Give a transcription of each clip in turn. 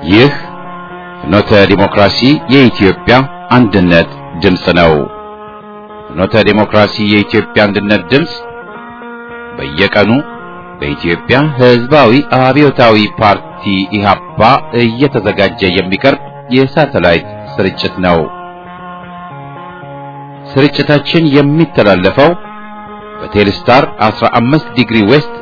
ይህ ፍኖተ ዲሞክራሲ የኢትዮጵያ አንድነት ድምፅ ነው። ፍኖተ ዲሞክራሲ የኢትዮጵያ አንድነት ድምፅ በየቀኑ በኢትዮጵያ ሕዝባዊ አብዮታዊ ፓርቲ ኢህአፓ እየተዘጋጀ የሚቀርብ የሳተላይት ስርጭት ነው። ስርጭታችን የሚተላለፈው በቴሌስታር 15 ዲግሪ ዌስት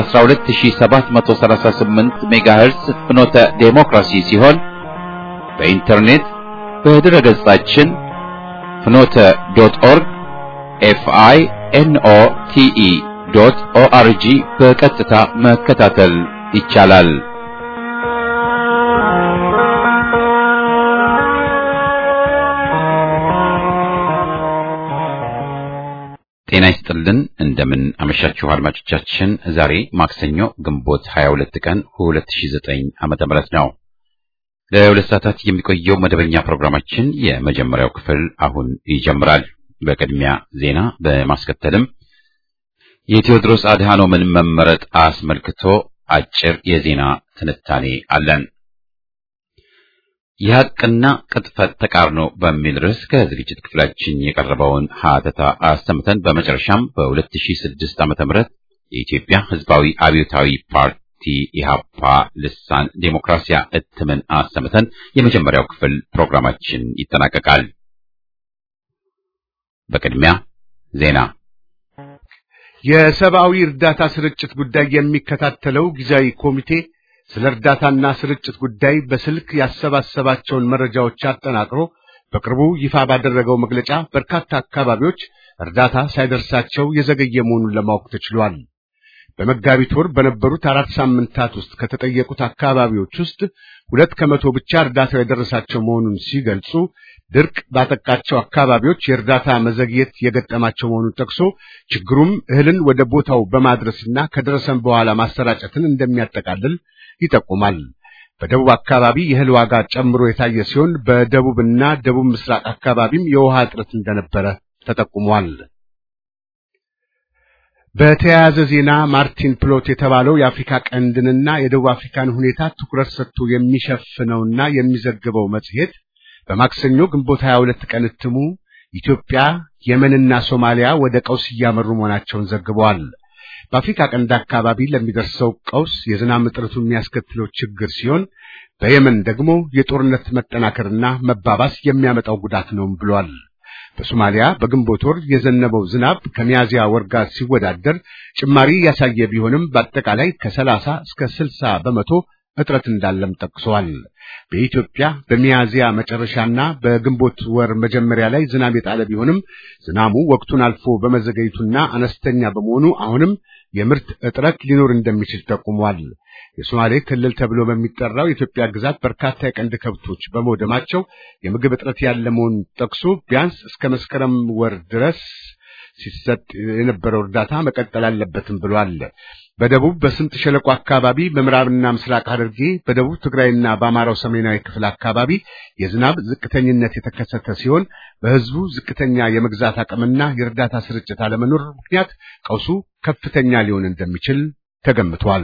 በ12738 ሜጋሄርስ ፍኖተ ዴሞክራሲ ሲሆን በኢንተርኔት በድረ ገጻችን ፍኖተ ዶት ኦርግ ኤፍአይ ኤንኦ ቲኢ ዶት ኦአርጂ በቀጥታ መከታተል ይቻላል። ጤና ይስጥልን። እንደምን አመሻችሁ አድማጮቻችን። ዛሬ ማክሰኞ ግንቦት 22 ቀን 2009 ዓመተ ምህረት ነው። ለሁለት ሰዓታት የሚቆየው መደበኛ ፕሮግራማችን የመጀመሪያው ክፍል አሁን ይጀምራል። በቅድሚያ ዜና፣ በማስከተልም የቴዎድሮስ አድሃኖምን መመረጥ አስመልክቶ አጭር የዜና ትንታኔ አለን። የሐቅና ቅጥፈት ተቃርኖ በሚል ርዕስ ከዝግጅት ክፍላችን የቀረበውን ሀተታ አሰምተን በመጨረሻም በ2006 ዓመተ ምህረት የኢትዮጵያ ሕዝባዊ አብዮታዊ ፓርቲ ኢህአፓ ልሳን ዴሞክራሲያ እትምን አሰምተን የመጀመሪያው ክፍል ፕሮግራማችን ይጠናቀቃል። በቅድሚያ ዜና የሰብአዊ እርዳታ ስርጭት ጉዳይ የሚከታተለው ጊዜያዊ ኮሚቴ ስለ እርዳታና ስርጭት ጉዳይ በስልክ ያሰባሰባቸውን መረጃዎች አጠናቅሮ በቅርቡ ይፋ ባደረገው መግለጫ በርካታ አካባቢዎች እርዳታ ሳይደርሳቸው የዘገየ መሆኑን ለማወቅ ተችሏል። በመጋቢት ወር በነበሩት አራት ሳምንታት ውስጥ ከተጠየቁት አካባቢዎች ውስጥ ሁለት ከመቶ ብቻ እርዳታው የደረሳቸው መሆኑን ሲገልጹ ድርቅ ባጠቃቸው አካባቢዎች የእርዳታ መዘግየት የገጠማቸው መሆኑን ጠቅሶ ችግሩም እህልን ወደ ቦታው በማድረስና ከደረሰም በኋላ ማሰራጨትን እንደሚያጠቃልል ይጠቁማል። በደቡብ አካባቢ የእህል ዋጋ ጨምሮ የታየ ሲሆን በደቡብና ደቡብ ምስራቅ አካባቢም የውሃ እጥረት እንደነበረ ተጠቁሟል። በተያያዘ ዜና ማርቲን ፕሎት የተባለው የአፍሪካ ቀንድንና የደቡብ አፍሪካን ሁኔታ ትኩረት ሰጥቶ የሚሸፍነውና የሚዘግበው መጽሔት በማክሰኞ ግንቦት 22 ቀን እትሙ ኢትዮጵያ፣ የመንና ሶማሊያ ወደ ቀውስ እያመሩ መሆናቸውን ዘግበዋል። በአፍሪካ ቀንድ አካባቢ ለሚደርሰው ቀውስ የዝናብ እጥረቱ የሚያስከትለው ችግር ሲሆን በየመን ደግሞ የጦርነት መጠናከርና መባባስ የሚያመጣው ጉዳት ነው ብሏል። በሶማሊያ በግንቦት ወር የዘነበው ዝናብ ከሚያዚያ ወር ጋር ሲወዳደር ጭማሪ ያሳየ ቢሆንም በአጠቃላይ ከሰላሳ እስከ ስልሳ በመቶ እጥረት እንዳለም ጠቅሰዋል። በኢትዮጵያ በሚያዚያ መጨረሻና በግንቦት ወር መጀመሪያ ላይ ዝናብ የጣለ ቢሆንም ዝናቡ ወቅቱን አልፎ በመዘገየቱና አነስተኛ በመሆኑ አሁንም የምርት እጥረት ሊኖር እንደሚችል ጠቁሟል። የሶማሌ ክልል ተብሎ በሚጠራው የኢትዮጵያ ግዛት በርካታ የቀንድ ከብቶች በመውደማቸው የምግብ እጥረት ያለ መሆኑን ጠቅሶ ቢያንስ እስከ መስከረም ወር ድረስ ሲሰጥ የነበረው እርዳታ መቀጠል አለበትም ብሏል። በደቡብ በስምጥ ሸለቆ አካባቢ በምዕራብና ምስራቅ ሐረርጌ በደቡብ ትግራይና በአማራው ሰሜናዊ ክፍል አካባቢ የዝናብ ዝቅተኝነት የተከሰተ ሲሆን በሕዝቡ ዝቅተኛ የመግዛት አቅምና የእርዳታ ስርጭት አለመኖር ምክንያት ቀውሱ ከፍተኛ ሊሆን እንደሚችል ተገምቷል።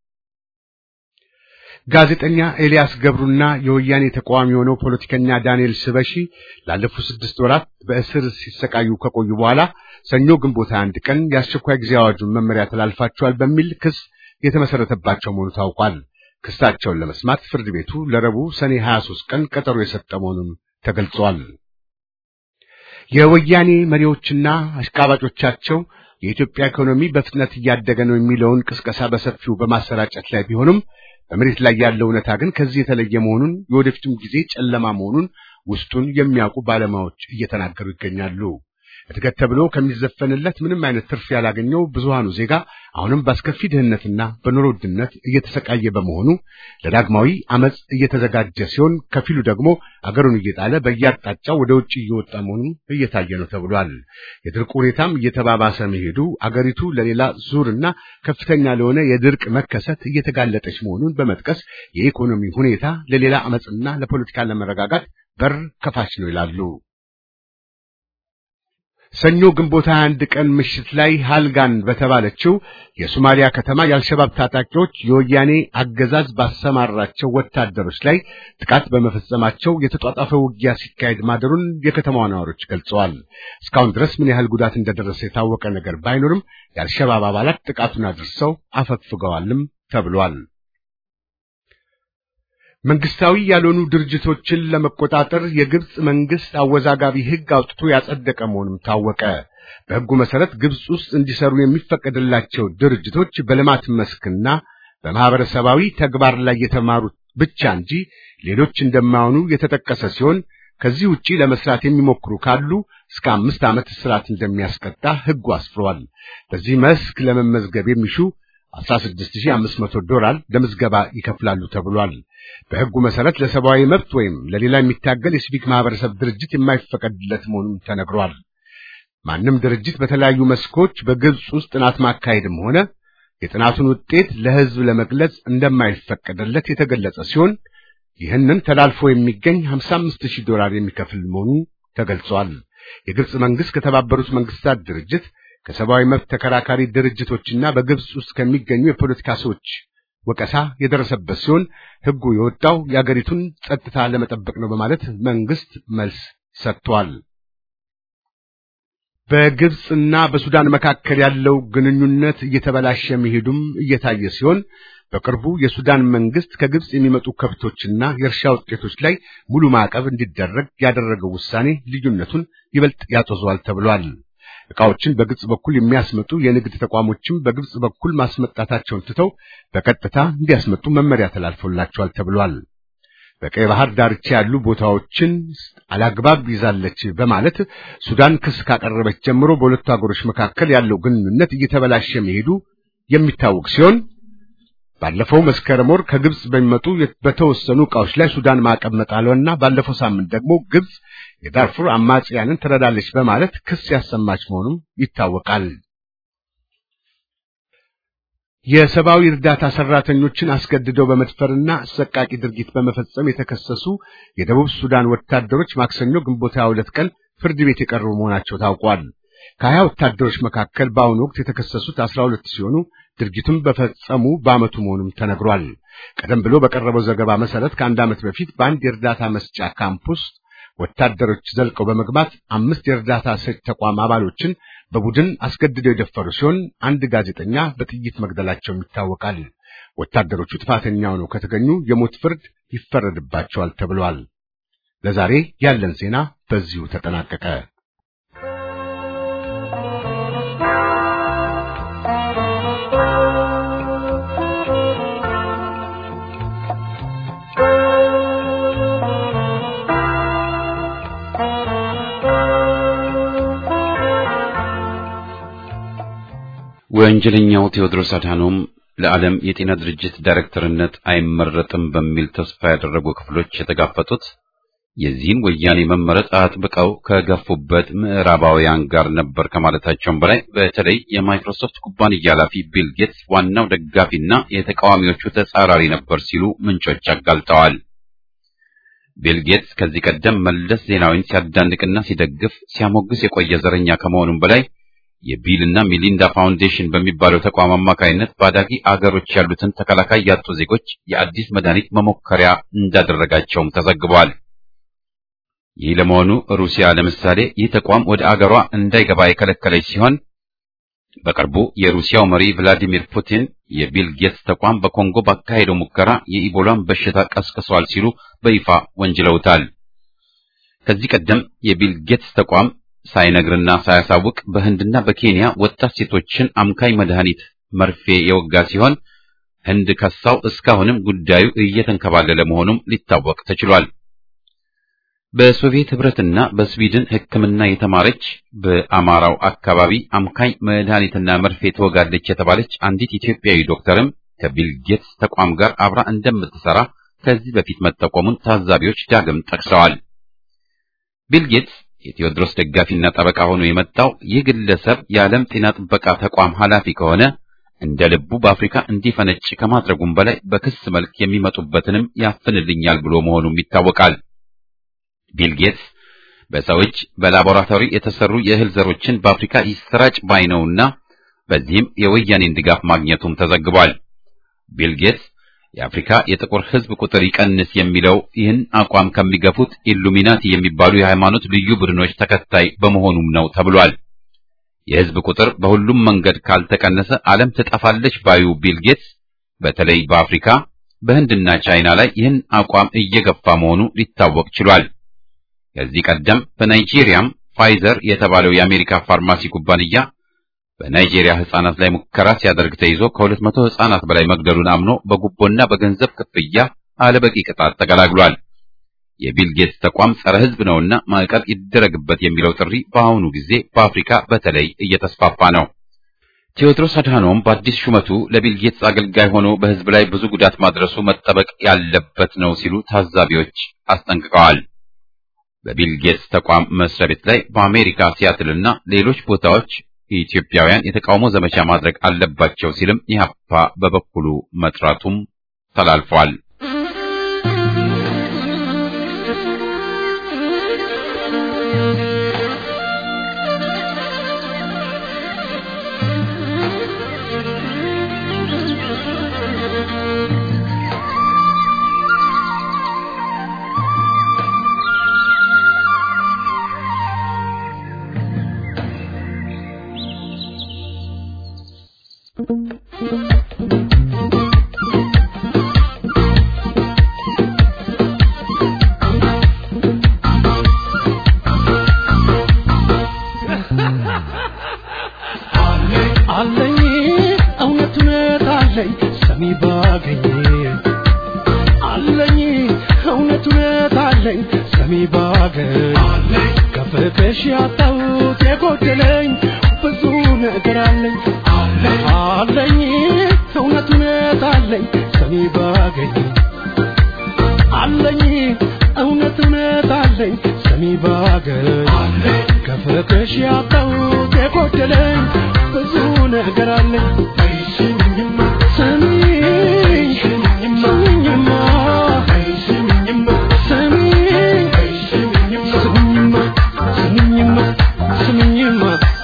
ጋዜጠኛ ኤልያስ ገብሩና የወያኔ ተቃዋሚ የሆነው ፖለቲከኛ ዳንኤል ስበሺ ላለፉት ስድስት ወራት በእስር ሲሰቃዩ ከቆዩ በኋላ ሰኞ ግንቦት አንድ ቀን የአስቸኳይ ጊዜ አዋጁን መመሪያ ተላልፋቸዋል በሚል ክስ የተመሰረተባቸው መሆኑ ታውቋል። ክሳቸውን ለመስማት ፍርድ ቤቱ ለረቡዕ ሰኔ 23 ቀን ቀጠሮ የሰጠ መሆኑን ተገልጿል። የወያኔ መሪዎችና አሽቃባጮቻቸው የኢትዮጵያ ኢኮኖሚ በፍጥነት እያደገ ነው የሚለውን ቅስቀሳ በሰፊው በማሰራጨት ላይ ቢሆኑም በመሬት ላይ ያለው እውነታ ግን ከዚህ የተለየ መሆኑን የወደፊቱም ጊዜ ጨለማ መሆኑን ውስጡን የሚያውቁ ባለሙያዎች እየተናገሩ ይገኛሉ። እድገት ተብሎ ከሚዘፈንለት ምንም አይነት ትርፍ ያላገኘው ብዙሃኑ ዜጋ አሁንም በአስከፊ ድህነትና በኑሮ ውድነት እየተሰቃየ በመሆኑ ለዳግማዊ አመፅ እየተዘጋጀ ሲሆን፣ ከፊሉ ደግሞ አገሩን እየጣለ በየአቅጣጫው ወደ ውጭ እየወጣ መሆኑ እየታየ ነው ተብሏል። የድርቅ ሁኔታም እየተባባሰ መሄዱ አገሪቱ ለሌላ ዙርና ከፍተኛ ለሆነ የድርቅ መከሰት እየተጋለጠች መሆኑን በመጥቀስ የኢኮኖሚ ሁኔታ ለሌላ አመፅና ለፖለቲካ ለመረጋጋት በር ከፋች ነው ይላሉ። ሰኞ ግንቦት 21 ቀን ምሽት ላይ ሃልጋን በተባለችው የሶማሊያ ከተማ የአልሸባብ ታጣቂዎች የወያኔ አገዛዝ ባሰማራቸው ወታደሮች ላይ ጥቃት በመፈጸማቸው የተጧጣፈ ውጊያ ሲካሄድ ማደሩን የከተማዋ ነዋሪዎች ገልጸዋል። እስካሁን ድረስ ምን ያህል ጉዳት እንደደረሰ የታወቀ ነገር ባይኖርም የአልሸባብ አባላት ጥቃቱን አድርሰው አፈግፍገዋልም ተብሏል። መንግስታዊ ያልሆኑ ድርጅቶችን ለመቆጣጠር የግብጽ መንግስት አወዛጋቢ ሕግ አውጥቶ ያጸደቀ መሆኑም ታወቀ። በሕጉ መሰረት ግብጽ ውስጥ እንዲሰሩ የሚፈቀድላቸው ድርጅቶች በልማት መስክና በማህበረሰባዊ ተግባር ላይ የተማሩት ብቻ እንጂ ሌሎች እንደማይሆኑ የተጠቀሰ ሲሆን ከዚህ ውጪ ለመስራት የሚሞክሩ ካሉ እስከ አምስት ዓመት እስራት እንደሚያስቀጣ ሕጉ አስፍሯል። በዚህ መስክ ለመመዝገብ የሚሹ 16500 ዶላር ለምዝገባ ይከፍላሉ ተብሏል። በሕጉ መሰረት ለሰብአዊ መብት ወይም ለሌላ የሚታገል የሲቪክ ማህበረሰብ ድርጅት የማይፈቀድለት መሆኑን ተነግሯል። ማንም ድርጅት በተለያዩ መስኮች በግብጽ ውስጥ ጥናት ማካሄድም ሆነ የጥናቱን ውጤት ለሕዝብ ለመግለጽ እንደማይፈቀድለት የተገለጸ ሲሆን ይህንን ተላልፎ የሚገኝ 55000 ዶላር የሚከፍል መሆኑ ተገልጿል። የግብጽ መንግስት ከተባበሩት መንግስታት ድርጅት ከሰብአዊ መብት ተከራካሪ ድርጅቶችና በግብጽ ውስጥ ከሚገኙ የፖለቲካ ሰዎች ወቀሳ የደረሰበት ሲሆን ሕጉ የወጣው የአገሪቱን ጸጥታ ለመጠበቅ ነው በማለት መንግስት መልስ ሰጥቷል። በግብጽና በሱዳን መካከል ያለው ግንኙነት እየተበላሸ መሄዱም እየታየ ሲሆን በቅርቡ የሱዳን መንግስት ከግብጽ የሚመጡ ከብቶችና የእርሻ ውጤቶች ላይ ሙሉ ማዕቀብ እንዲደረግ ያደረገው ውሳኔ ልዩነቱን ይበልጥ ያጦዘዋል ተብሏል። ዕቃዎችን በግብጽ በኩል የሚያስመጡ የንግድ ተቋሞችም በግብጽ በኩል ማስመጣታቸውን ትተው በቀጥታ እንዲያስመጡ መመሪያ ተላልፎላቸዋል ተብሏል። በቀይ ባህር ዳርቻ ያሉ ቦታዎችን አላግባብ ይዛለች በማለት ሱዳን ክስ ካቀረበች ጀምሮ በሁለቱ ሀገሮች መካከል ያለው ግንኙነት እየተበላሸ መሄዱ የሚታወቅ ሲሆን ባለፈው መስከረም ወር ከግብጽ በሚመጡ በተወሰኑ ዕቃዎች ላይ ሱዳን ማዕቀብ መጣሏና ባለፈው ሳምንት ደግሞ ግብጽ የዳርፉር አማጽያንን ትረዳለች በማለት ክስ ያሰማች መሆኑም ይታወቃል። የሰብአዊ እርዳታ ሰራተኞችን አስገድደው በመድፈርና አሰቃቂ ድርጊት በመፈጸም የተከሰሱ የደቡብ ሱዳን ወታደሮች ማክሰኞ ግንቦት 22 ቀን ፍርድ ቤት የቀረቡ መሆናቸው ታውቋል። ከሀያ ወታደሮች መካከል በአሁኑ ወቅት የተከሰሱት አስራ ሁለት ሲሆኑ ድርጊቱን በፈጸሙ በዓመቱ መሆኑም ተነግሯል። ቀደም ብሎ በቀረበው ዘገባ መሰረት ከአንድ ዓመት በፊት በአንድ የእርዳታ መስጫ ካምፕ ውስጥ ወታደሮች ዘልቀው በመግባት አምስት የእርዳታ ሰጭ ተቋም አባሎችን በቡድን አስገድደው የደፈሩ ሲሆን አንድ ጋዜጠኛ በጥይት መግደላቸውም ይታወቃል። ወታደሮቹ ጥፋተኛ ሆነው ከተገኙ የሞት ፍርድ ይፈረድባቸዋል ተብሏል። ለዛሬ ያለን ዜና በዚሁ ተጠናቀቀ። ወንጀለኛው ቴዎድሮስ አድሃኖም ለዓለም የጤና ድርጅት ዳይሬክተርነት አይመረጥም በሚል ተስፋ ያደረጉ ክፍሎች የተጋፈጡት የዚህን ወያኔ መመረጥ አጥብቀው ከገፉበት ምዕራባውያን ጋር ነበር ከማለታቸውም በላይ በተለይ የማይክሮሶፍት ኩባንያ ኃላፊ ቢል ጌትስ ዋናው ደጋፊና የተቃዋሚዎቹ ተጻራሪ ነበር ሲሉ ምንጮች አጋልጠዋል። ቢል ጌትስ ከዚህ ቀደም መለስ ዜናዊን ሲያዳንቅና ሲደግፍ ሲያሞግስ የቆየ ዘረኛ ከመሆኑም በላይ የቢልና ሚሊንዳ ፋውንዴሽን በሚባለው ተቋም አማካይነት በአዳጊ አገሮች ያሉትን ተከላካይ ያጡ ዜጎች የአዲስ መድኃኒት መሞከሪያ እንዳደረጋቸውም ተዘግቧል። ይህ ለመሆኑ ሩሲያ ለምሳሌ ይህ ተቋም ወደ አገሯ እንዳይገባ የከለከለች ሲሆን በቅርቡ የሩሲያው መሪ ቭላዲሚር ፑቲን የቢል ጌትስ ተቋም በኮንጎ ባካሄደው ሙከራ የኢቦላን በሽታ ቀስቅሷል ሲሉ በይፋ ወንጅለውታል። ከዚህ ቀደም የቢል ጌትስ ተቋም ሳይነግርና ሳያሳውቅ በህንድና በኬንያ ወጣት ሴቶችን አምካኝ መድኃኒት መርፌ የወጋ ሲሆን ህንድ ከሳው እስካሁንም ጉዳዩ እየተንከባለለ መሆኑም ሊታወቅ ተችሏል። በሶቪየት ህብረትና በስዊድን ሕክምና የተማረች በአማራው አካባቢ አምካኝ መድኃኒትና መርፌ ትወጋለች የተባለች አንዲት ኢትዮጵያዊ ዶክተርም ከቢል ጌትስ ተቋም ጋር አብራ እንደምትሰራ ከዚህ በፊት መጠቆሙን ታዛቢዎች ዳግም ጠቅሰዋል። ቢል ጌትስ የቴዎድሮስ ደጋፊና ጠበቃ ሆኖ የመጣው ይህ ግለሰብ የዓለም ጤና ጥበቃ ተቋም ኃላፊ ከሆነ እንደ ልቡ በአፍሪካ እንዲፈነጭ ከማድረጉም በላይ በክስ መልክ የሚመጡበትንም ያፍንልኛል ብሎ መሆኑም ይታወቃል። ቢል ጌትስ በሰው እጅ በላቦራቶሪ የተሰሩ የእህል ዘሮችን በአፍሪካ ይሰራጭ ባይ ነውና በዚህም የወያኔን ድጋፍ ማግኘቱም ተዘግቧል። ቢል ጌትስ የአፍሪካ የጥቁር ሕዝብ ቁጥር ይቀንስ የሚለው ይህን አቋም ከሚገፉት ኢሉሚናቲ የሚባሉ የሃይማኖት ልዩ ቡድኖች ተከታይ በመሆኑም ነው ተብሏል። የሕዝብ ቁጥር በሁሉም መንገድ ካልተቀነሰ ዓለም ትጠፋለች ባዩ ቢል ጌትስ በተለይ በአፍሪካ በህንድና ቻይና ላይ ይህን አቋም እየገፋ መሆኑ ሊታወቅ ችሏል። ከዚህ ቀደም በናይጄሪያም ፋይዘር የተባለው የአሜሪካ ፋርማሲ ኩባንያ በናይጄሪያ ህጻናት ላይ ሙከራ ሲያደርግ ተይዞ ከሁለት መቶ ህጻናት በላይ መግደሉን አምኖ በጉቦና በገንዘብ ክፍያ አለበቂ ቅጣት ተገላግሏል። የቢል ጌትስ ተቋም ጸረ ህዝብ ነውና ማዕቀብ ይደረግበት የሚለው ጥሪ በአሁኑ ጊዜ በአፍሪካ በተለይ እየተስፋፋ ነው። ቴዎድሮስ አድሃኖም በአዲስ ሹመቱ ለቢል ጌትስ አገልጋይ ሆኖ በህዝብ ላይ ብዙ ጉዳት ማድረሱ መጠበቅ ያለበት ነው ሲሉ ታዛቢዎች አስጠንቅቀዋል። በቢል ጌትስ ተቋም መስሪያ ቤት ላይ በአሜሪካ ሲያትልና ሌሎች ቦታዎች ኢትዮጵያውያን የተቃውሞ ዘመቻ ማድረግ አለባቸው ሲልም ኢህአፓ በበኩሉ መጥራቱም ተላልፏል። አለኝ እውነት እውነት አለኝ ሰሚ ባገኝ አለኝ እውነት እውነት አለኝ ሰሚ ባገኝ ከፍቅሽ ያጣሁት የጎደለኝ ብዙ ነገር አለኝ አለኝ እውነት እውነት አለኝ ሰሚ ባገኝ አለኝ እውነት እውነት አለኝ ሰሚ ባገኝ ከፍቅሽ ያጣሁት የጎደለኝ ብዙ ነገር አለኝ ስሚኝማ ስሚኝ ስሚኝማ ስሚኝማ ስሚኝማ ስሚኝማ ስሚኝማ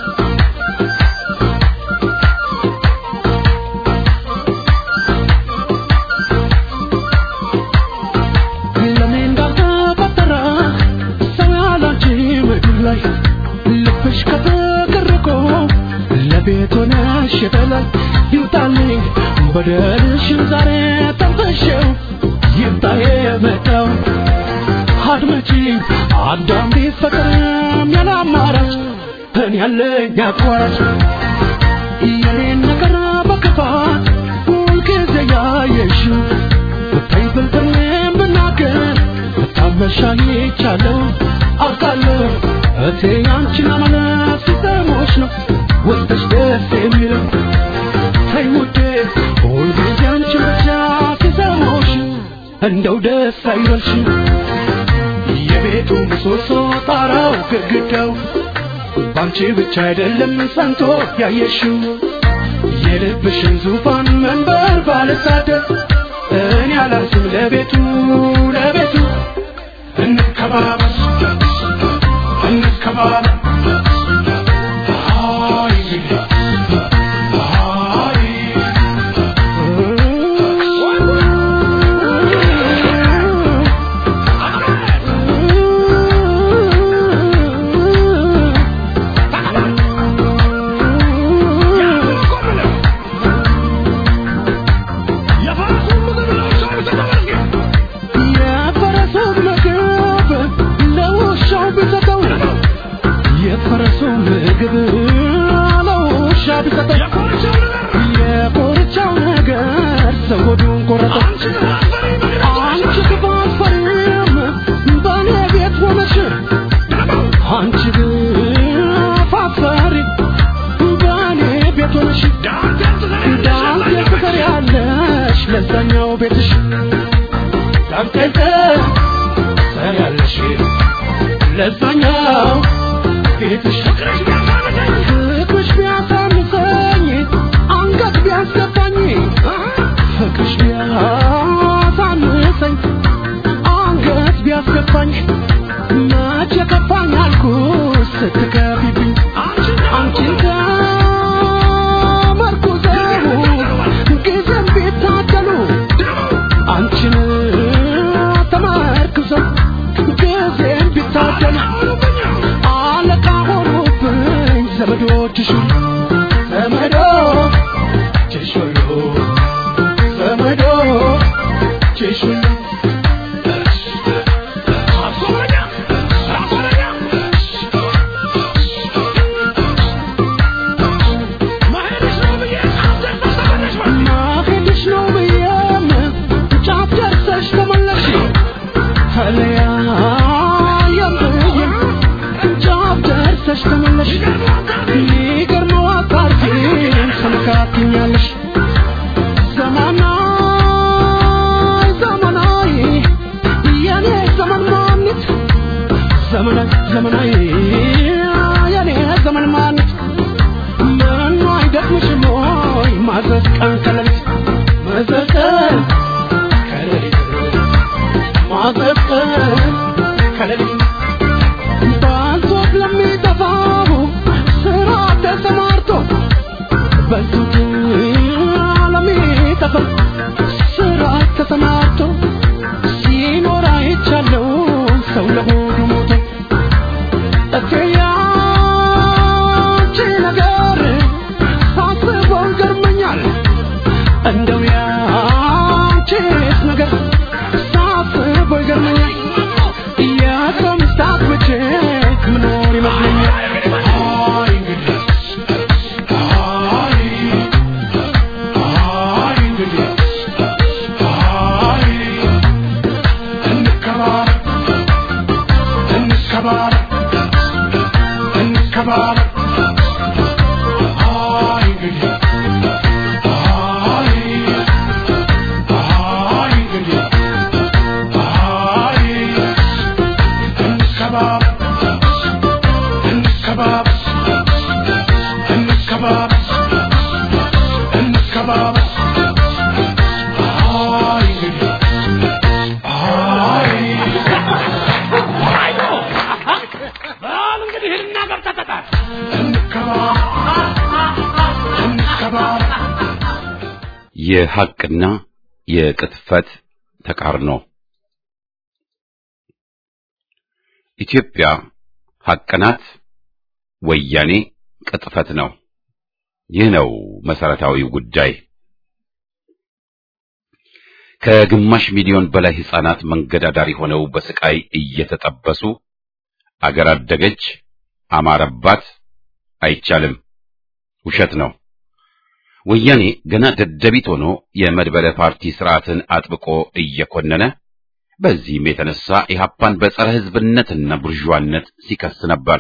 ለኔ እንዳልተፈጠረ ሰው ያላንቺ ምድር ላይ ልብሽ ከተቀረቆ ለቤት ሆነሽ የተላይ ይውጣልኝ በደልሽን ዛሬ ጠንፈሸው ይምጣ የመጣው አድመጪኝ አዳም ቢፈቅርም ያለ አማራጭ እኔ ያለኝ አቋራጭ የኔን ነገር በክፋት ሁልጊዜ ያየሽው ብታይ ብልጥኔም ብናገር ብታመሻኝ ይቻለው አውቃለሁ እቴ ያንቺን አመለት ሲሰሞች ነው ውስጥሽ ደስ የሚለው ተይ ውዴ ሁልጊዜ አንቺን ብቻ ሲሰሞች እንደው ደስ አይበልሽ የቤቱ ምሰሶ ጣራው ግድግዳው ባንቺ ብቻ አይደለም ሰንቶ ያየሽው የልብሽን ዙፋን መንበር ባልሳደብ እኔ አላንስም ለቤቱ ለቤቱ እንከባበስ እንከባበስ አይ አይ የፈረሰው ምግብ ለውሻው ቢሰጠው የፈረሰው ምግብ ለውሻ ቢሰጠው የኮርቻው ነገር ሰው ሆዱን ቆረጠው። አንቺ ክፉ አትፈሪም በእኔ ቤት ሆነሽ አንቺ ክፉ አትፈሪ በእኔ ቤት ሆነሽ ዳንቴል ትሰሪያለሽ ለዛኛው ቤትሽ ዳንቴል ትሰሪያለሽ ለዛኛው ቤትሽ ፍቅርሽ ቢያሳንሰኝ አንገት ቢያስገባኝ ፍቅርሽ ቢያሳንሰኝ አንገት ቢያስገባኝ መቼ ከፋኝ አንቺን ተመርክዘው ጊዜም ቢታደል አለቃ ሆኑብኝ ዘመዶችሽ ዘመዶችሽ ሁሉ ዘመዶችሽ ሁሉ ማሄድሽ ነው ብዬም ጫፍ ደርሰሽ ተመለሽ አለያየም ብዬም ጫፍ ደርሰሽ ተመለሽ ይገርመው አታርፊም ሰምካትኛለሽ ዘመናይ ዘመናይ የኔ ዘመን ማንት ዘመናይ ዘመናይ የኔ ዘመን ማንት ምኑ አይደክምሽም ወይ ማዘዝ ቀን ከሌሊት ማዘዝ ቀን ከሌሊት ማዘዝ ቀን ከሌሊት ባልቶት ለሚጠፋው ስራ ተሰማርቶ በልቶት ለሚጠፋው ስራ ተሰማርቶ ሲኖር አይቻለው ሰው ለሆዱ ሞቶ እትያንቺ ነገር ሳስበው ይገርመኛል እንደው ያንቺስ ነገር ሳስበው ይገርመኛል የሰው ሚስት አግብቼ ምኖር ይመስለኛል አይ እንግዲህ አይ አይ እንግዲህ አይ እንከባበር እንከባበር እንከባበር አይ እንግዲህ አይ አይ እንግዲህ አይ እንከባበር እንከባበር እንከባበር እንከባበር አይ እንግዲህ አይ በል እንግዲህ ሂድና ገብተህ ተጣል። የሐቅና የቅጥፈት ተቃርኖ ኢትዮጵያ ሐቅ ናት፣ ወያኔ ቅጥፈት ነው። ይህ ነው መሰረታዊው ጉዳይ። ከግማሽ ሚሊዮን በላይ ሕፃናት መንገድ አዳሪ ሆነው በስቃይ እየተጠበሱ አገር አደገች፣ አማረባት፣ አይቻልም፣ ውሸት ነው። ወያኔ ገና ደደቢት ሆኖ የመድበለ ፓርቲ ስርዓትን አጥብቆ እየኮነነ በዚህም የተነሳ ኢህአፓን በጸረ ሕዝብነትና ቡርዣነት ሲከስ ነበር።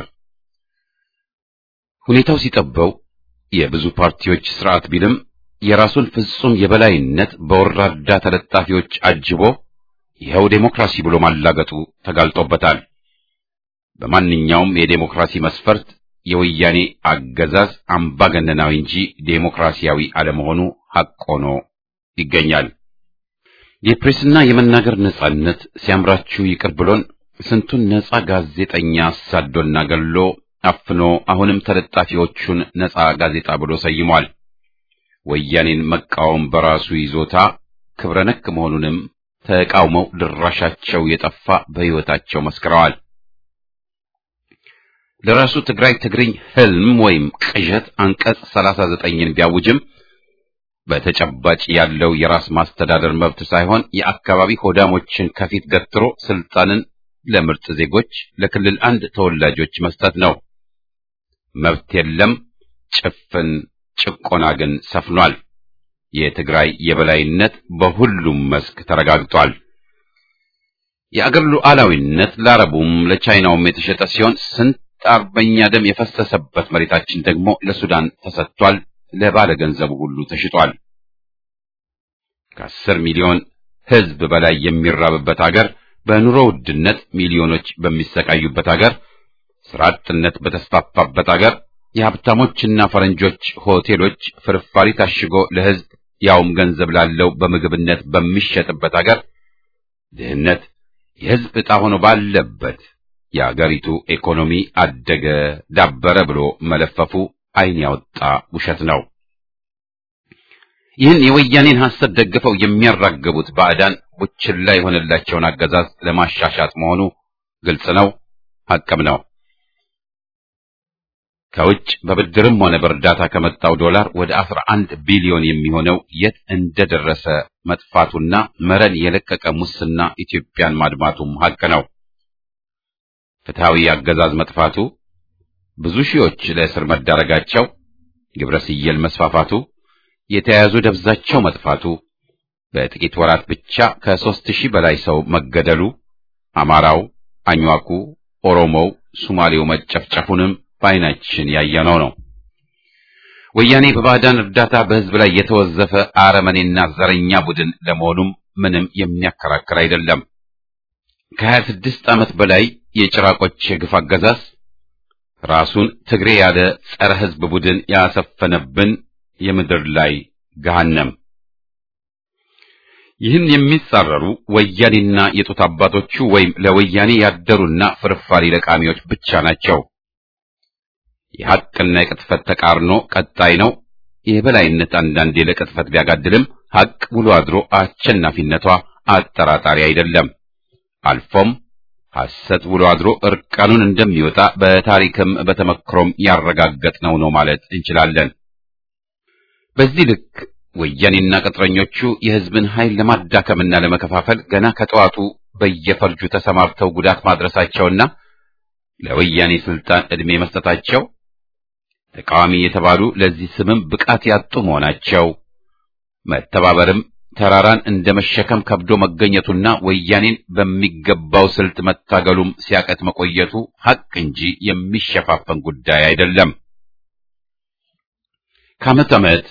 ሁኔታው ሲጠበው የብዙ ፓርቲዎች ስርዓት ቢልም የራሱን ፍጹም የበላይነት በወራዳ ተለጣፊዎች አጅቦ ይኸው ዴሞክራሲ ብሎ ማላገጡ ተጋልጦበታል። በማንኛውም የዴሞክራሲ መስፈርት የወያኔ አገዛዝ አምባገነናዊ እንጂ ዴሞክራሲያዊ አለመሆኑ ሐቅ ሆኖ ይገኛል። የፕሬስና የመናገር ነጻነት ሲያምራችሁ ይቅር ብሎን ስንቱን ነጻ ጋዜጠኛ አሳዶና ገሎ አፍኖ አሁንም ተለጣፊዎቹን ነጻ ጋዜጣ ብሎ ሰይሟል። ወያኔን መቃወም በራሱ ይዞታ ክብረ ነክ መሆኑንም ተቃውመው ድራሻቸው የጠፋ በሕይወታቸው መስክረዋል። ለራሱ ትግራይ ትግርኝ ህልም ወይም ቅዠት አንቀጽ ሰላሳ ዘጠኝን ቢያውጅም በተጨባጭ ያለው የራስ ማስተዳደር መብት ሳይሆን የአካባቢ ሆዳሞችን ከፊት ገትሮ ስልጣንን ለምርጥ ዜጎች ለክልል አንድ ተወላጆች መስጠት ነው። መብት የለም፣ ጭፍን ጭቆና ግን ሰፍኗል። የትግራይ የበላይነት በሁሉም መስክ ተረጋግጧል። የአገር ሉዓላዊነት ለአረቡም ለቻይናውም የተሸጠ ሲሆን ስንት አርበኛ ደም የፈሰሰበት መሬታችን ደግሞ ለሱዳን ተሰጥቷል። ለባለ ገንዘቡ ሁሉ ተሽጧል። ከአስር ሚሊዮን ሕዝብ በላይ የሚራብበት አገር፣ በኑሮ ውድነት ሚሊዮኖች በሚሰቃዩበት አገር፣ ስራ አጥነት በተስፋፋበት አገር፣ የሀብታሞችና ፈረንጆች ሆቴሎች ፍርፋሪ ታሽጎ ለሕዝብ ያውም ገንዘብ ላለው በምግብነት በሚሸጥበት አገር፣ ድህነት የሕዝብ ዕጣ ሆኖ ባለበት የአገሪቱ ኢኮኖሚ አደገ ዳበረ ብሎ መለፈፉ ዓይን ያወጣ ውሸት ነው። ይህን የወያኔን ሐሰት ደግፈው የሚያራግቡት ባዕዳን ቡችላ የሆነላቸውን አገዛዝ ለማሻሻጥ መሆኑ ግልጽ ነው፣ ሐቅም ነው። ከውጭ በብድርም ሆነ በእርዳታ ከመጣው ዶላር ወደ አስራ አንድ ቢሊዮን የሚሆነው የት እንደደረሰ መጥፋቱና መረን የለቀቀ ሙስና ኢትዮጵያን ማድማቱም ሐቅ ነው። ፍትሐዊ አገዛዝ መጥፋቱ፣ ብዙ ሺዎች ለእስር መዳረጋቸው፣ ግብረ ስየል መስፋፋቱ፣ የተያያዙ ደብዛቸው መጥፋቱ፣ በጥቂት ወራት ብቻ ከሦስት ሺህ በላይ ሰው መገደሉ፣ አማራው፣ አኝዋኩ፣ ኦሮሞው፣ ሱማሌው መጨፍጨፉንም በዓይናችን ያየነው ነው። ወያኔ በባዕዳን እርዳታ በሕዝብ ላይ የተወዘፈ አረመኔና ዘረኛ ቡድን ለመሆኑም ምንም የሚያከራክር አይደለም። ከሀያ ስድስት ዓመት በላይ የጭራቆች የግፍ አገዛዝ ራሱን ትግሬ ያለ ጸረ ሕዝብ ቡድን ያሰፈነብን የምድር ላይ ገሃነም። ይህን የሚጻረሩ ወያኔና የጡት አባቶቹ ወይም ለወያኔ ያደሩና ፍርፋሪ ለቃሚዎች ብቻ ናቸው። የሐቅና የቅጥፈት ተቃርኖ ቀጣይ ነው። የበላይነት አንዳንዴ ለቅጥፈት ቢያጋድልም ሐቅ ውሎ አድሮ አሸናፊነቷ አጠራጣሪ አይደለም። አልፎም ሐሰት ውሎ አድሮ እርቃኑን እንደሚወጣ በታሪክም በተመክሮም ያረጋገጥነው ነው ማለት እንችላለን። በዚህ ልክ ወያኔና ቅጥረኞቹ የሕዝብን ኃይል ለማዳከምና ለመከፋፈል ገና ከጠዋቱ በየፈርጁ ተሰማርተው ጉዳት ማድረሳቸውና ለወያኔ ስልጣን ዕድሜ መስጠታቸው ተቃዋሚ የተባሉ ለዚህ ስምም ብቃት ያጡ መሆናቸው መተባበርም ተራራን እንደ መሸከም ከብዶ መገኘቱና ወያኔን በሚገባው ስልት መታገሉም ሲያቀት መቆየቱ ሐቅ እንጂ የሚሸፋፈን ጉዳይ አይደለም። ከዓመት ዓመት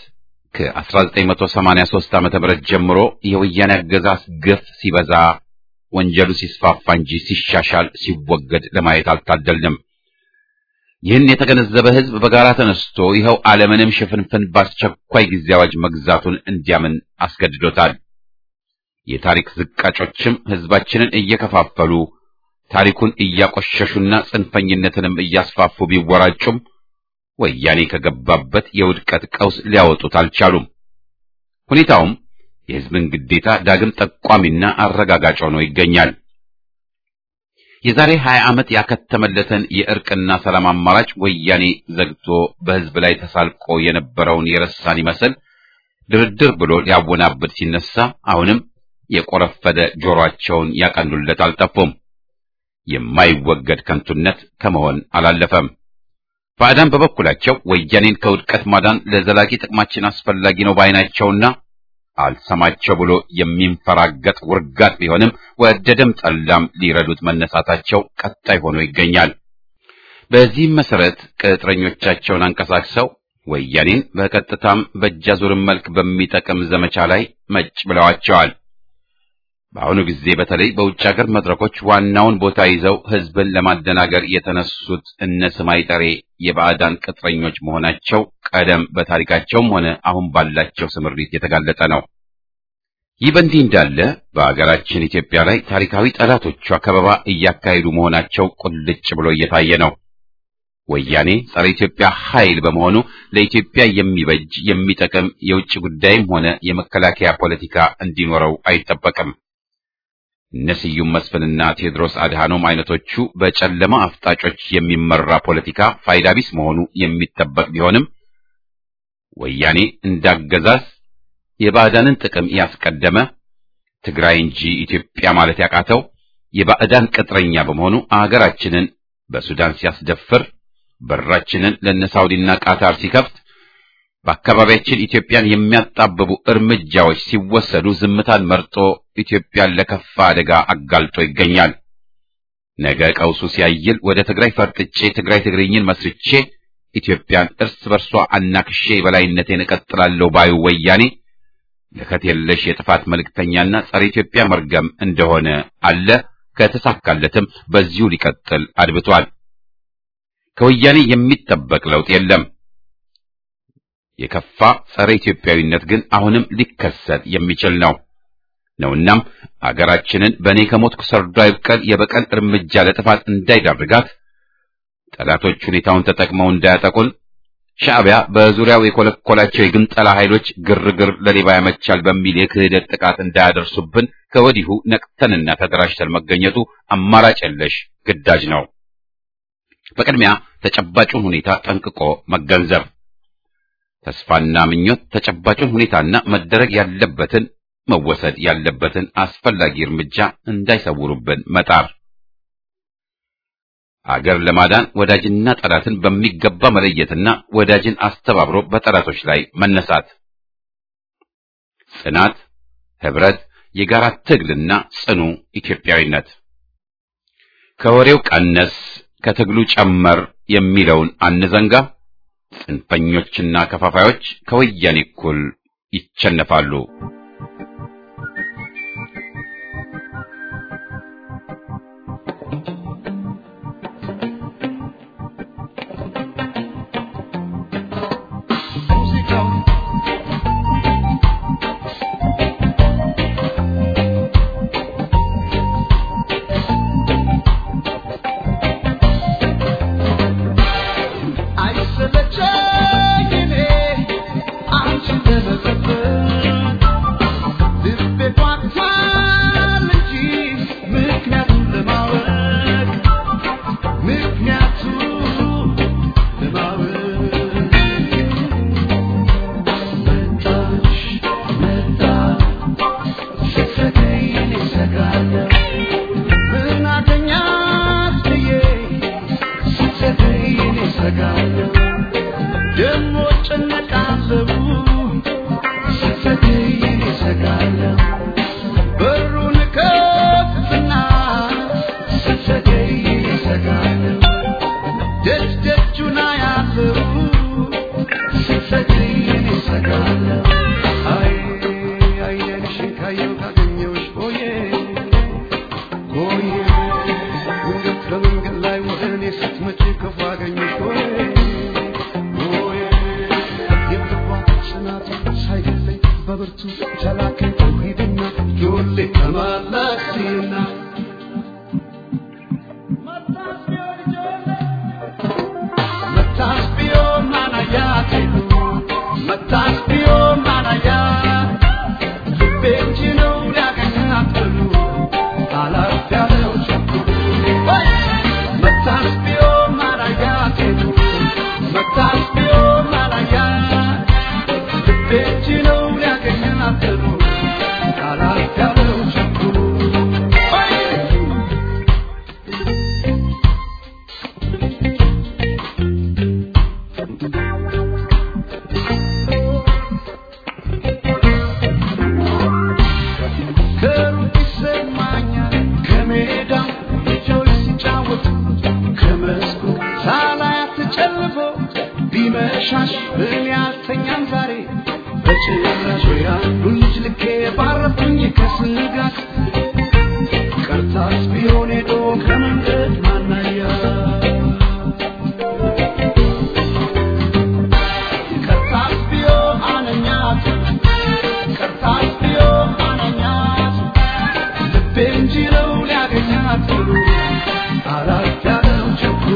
ከ1983 ዓመተ ምህረት ጀምሮ የወያኔ አገዛዝ ግፍ ሲበዛ ወንጀሉ ሲስፋፋ እንጂ ሲሻሻል ሲወገድ ለማየት አልታደልንም። ይህን የተገነዘበ ሕዝብ በጋራ ተነስቶ ይኸው ዓለምንም ሽፍንፍን በአስቸኳይ ጊዜ አዋጅ መግዛቱን እንዲያምን አስገድዶታል። የታሪክ ዝቃጮችም ሕዝባችንን እየከፋፈሉ ታሪኩን እያቆሸሹና ጽንፈኝነትንም እያስፋፉ ቢወራጩም ወያኔ ከገባበት የውድቀት ቀውስ ሊያወጡት አልቻሉም። ሁኔታውም የሕዝብን ግዴታ ዳግም ጠቋሚና አረጋጋጭ ሆኖ ይገኛል። የዛሬ 20 ዓመት ያከተመለትን የእርቅና ሰላም አማራጭ ወያኔ ዘግቶ በሕዝብ ላይ ተሳልቆ የነበረውን የረሳን ይመስል ድርድር ብሎ ሊያወናብድ ሲነሳ አሁንም የቆረፈደ ጆሮአቸውን ያቀኑለት አልጠፉም። የማይወገድ ከንቱነት ከመሆን አላለፈም። ባዕዳን በበኩላቸው ወያኔን ከውድቀት ማዳን ለዘላቂ ጥቅማችን አስፈላጊ ነው ባይናቸውና አልሰማቸው ብሎ የሚንፈራገጥ ውርጋት ቢሆንም ወደደም ጠላም ሊረዱት መነሳታቸው ቀጣይ ሆኖ ይገኛል። በዚህም መሰረት ቅጥረኞቻቸውን አንቀሳቅሰው ወያኔን በቀጥታም በእጃዙርም መልክ በሚጠቅም ዘመቻ ላይ መጭ ብለዋቸዋል። በአሁኑ ጊዜ በተለይ በውጭ ሀገር መድረኮች ዋናውን ቦታ ይዘው ሕዝብን ለማደናገር የተነሱት እነ ስማይ ጠሬ የባዕዳን ቅጥረኞች መሆናቸው ቀደም በታሪካቸውም ሆነ አሁን ባላቸው ስምሪት የተጋለጠ ነው። ይህ በእንዲህ እንዳለ በአገራችን ኢትዮጵያ ላይ ታሪካዊ ጠላቶቿ ከበባ እያካሄዱ መሆናቸው ቁልጭ ብሎ እየታየ ነው። ወያኔ ጸረ ኢትዮጵያ ኃይል በመሆኑ ለኢትዮጵያ የሚበጅ የሚጠቅም የውጭ ጉዳይም ሆነ የመከላከያ ፖለቲካ እንዲኖረው አይጠበቅም። እነ ስዩም መስፍንና ቴዎድሮስ አድሃኖም አይነቶቹ በጨለማ አፍጣጮች የሚመራ ፖለቲካ ፋይዳ ቢስ መሆኑ የሚጠበቅ ቢሆንም ወያኔ እንዳገዛዝ የባዕዳንን ጥቅም ያስቀደመ ትግራይ እንጂ ኢትዮጵያ ማለት ያቃተው የባዕዳን ቅጥረኛ በመሆኑ አገራችንን በሱዳን ሲያስደፍር በራችንን ለነ ሳውዲና ቃታር ሲከፍት በአካባቢያችን ኢትዮጵያን የሚያጣብቡ እርምጃዎች ሲወሰዱ ዝምታን መርጦ ኢትዮጵያን ለከፋ አደጋ አጋልጦ ይገኛል። ነገ ቀውሱ ሲያይል ወደ ትግራይ ፈርጥጬ ትግራይ ትግርኝን መስርቼ ኢትዮጵያን እርስ በርሷ አናክሼ የበላይነቴን እቀጥላለሁ ባዩ ወያኔ ለከት የለሽ የጥፋት መልእክተኛና ጸረ ኢትዮጵያ መርገም እንደሆነ አለ። ከተሳካለትም በዚሁ ሊቀጥል አድብቷል። ከወያኔ የሚጠበቅ ለውጥ የለም። የከፋ ጸረ ኢትዮጵያዊነት ግን አሁንም ሊከሰት የሚችል ነው ነውናም አገራችንን በእኔ ከሞትኩ ሰርዶ አይብቀል የበቀል እርምጃ ለጥፋት እንዳይዳርጋት ጠላቶች ሁኔታውን ተጠቅመው እንዳያጠቁን ሻዕቢያ በዙሪያው የኮለኮላቸው የግንጠላ ኃይሎች ግርግር ለሌባ ያመቻል በሚል የክህደት ጥቃት እንዳያደርሱብን ከወዲሁ ነቅተንና ተደራጅተን መገኘቱ አማራጭ የለሽ ግዳጅ ነው። በቅድሚያ ተጨባጩን ሁኔታ ጠንቅቆ መገንዘብ፣ ተስፋና ምኞት ተጨባጩን ሁኔታና መደረግ ያለበትን መወሰድ ያለበትን አስፈላጊ እርምጃ እንዳይሰውሩብን መጣር፣ አገር ለማዳን ወዳጅና ጠላትን በሚገባ መለየትና ወዳጅን አስተባብሮ በጠላቶች ላይ መነሳት፣ ጽናት፣ ህብረት፣ የጋራ ትግልና ጽኑ ኢትዮጵያዊነት ከወሬው ቀነስ ከትግሉ ጨመር የሚለውን አንዘንጋ። ጽንፈኞችና ከፋፋዮች ከወያኔ እኩል ይቸነፋሉ። ቢመሻሽ ምን ያልተኛም ዛሬ በጭራሽ ያሉ ልጅ ልኬ ባረፉኝ ከስጋት ቀርታስ ቢሆን ሄዶ ከመንገድ ማናያ ቀርታስ ቢሆን አነኛት ቀርታስ ቢሆን አነኛት ልቤ እንጂ ነው ሊያገኛት ብሎ አላት ያለው ቸኩሎ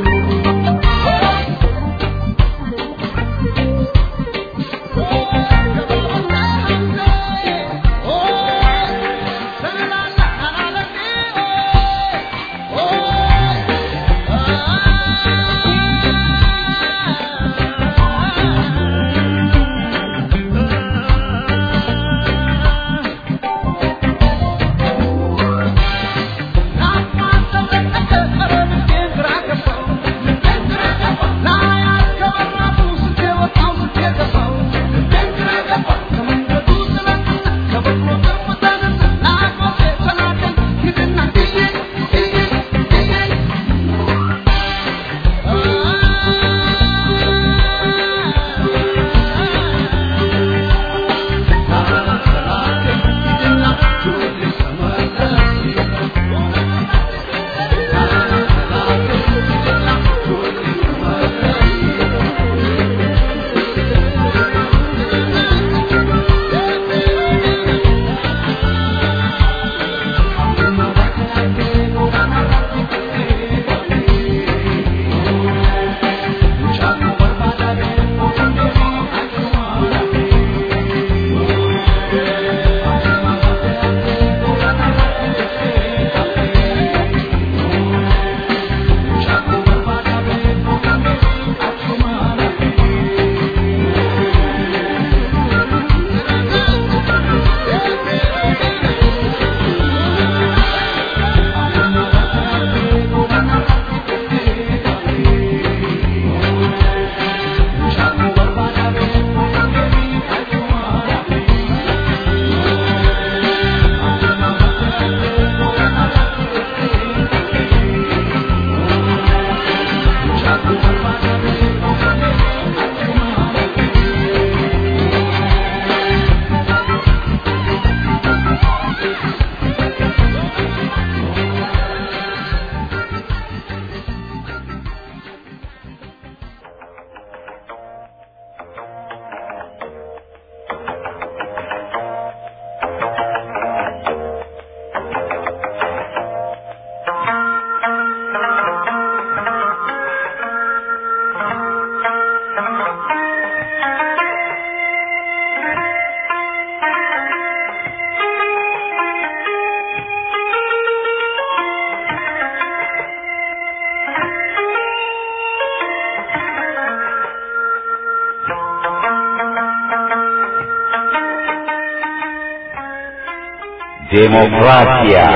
ዴሞክራሲያ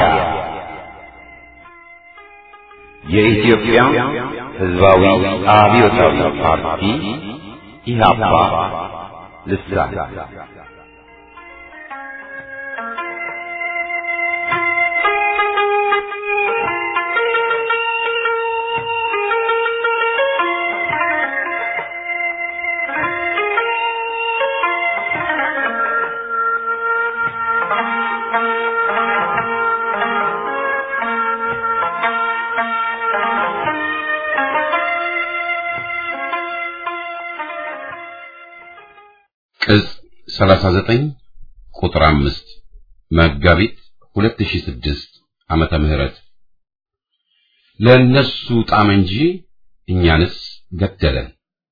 የኢትዮጵያ ሕዝባዊ አብዮታዊ ፓርቲ ኢህአፓ ልሳን ቅጽ 39 ቁጥር 5 መጋቢት 2006 ዓመተ ምህረት ለእነሱ ጣም እንጂ እኛንስ ገደለን።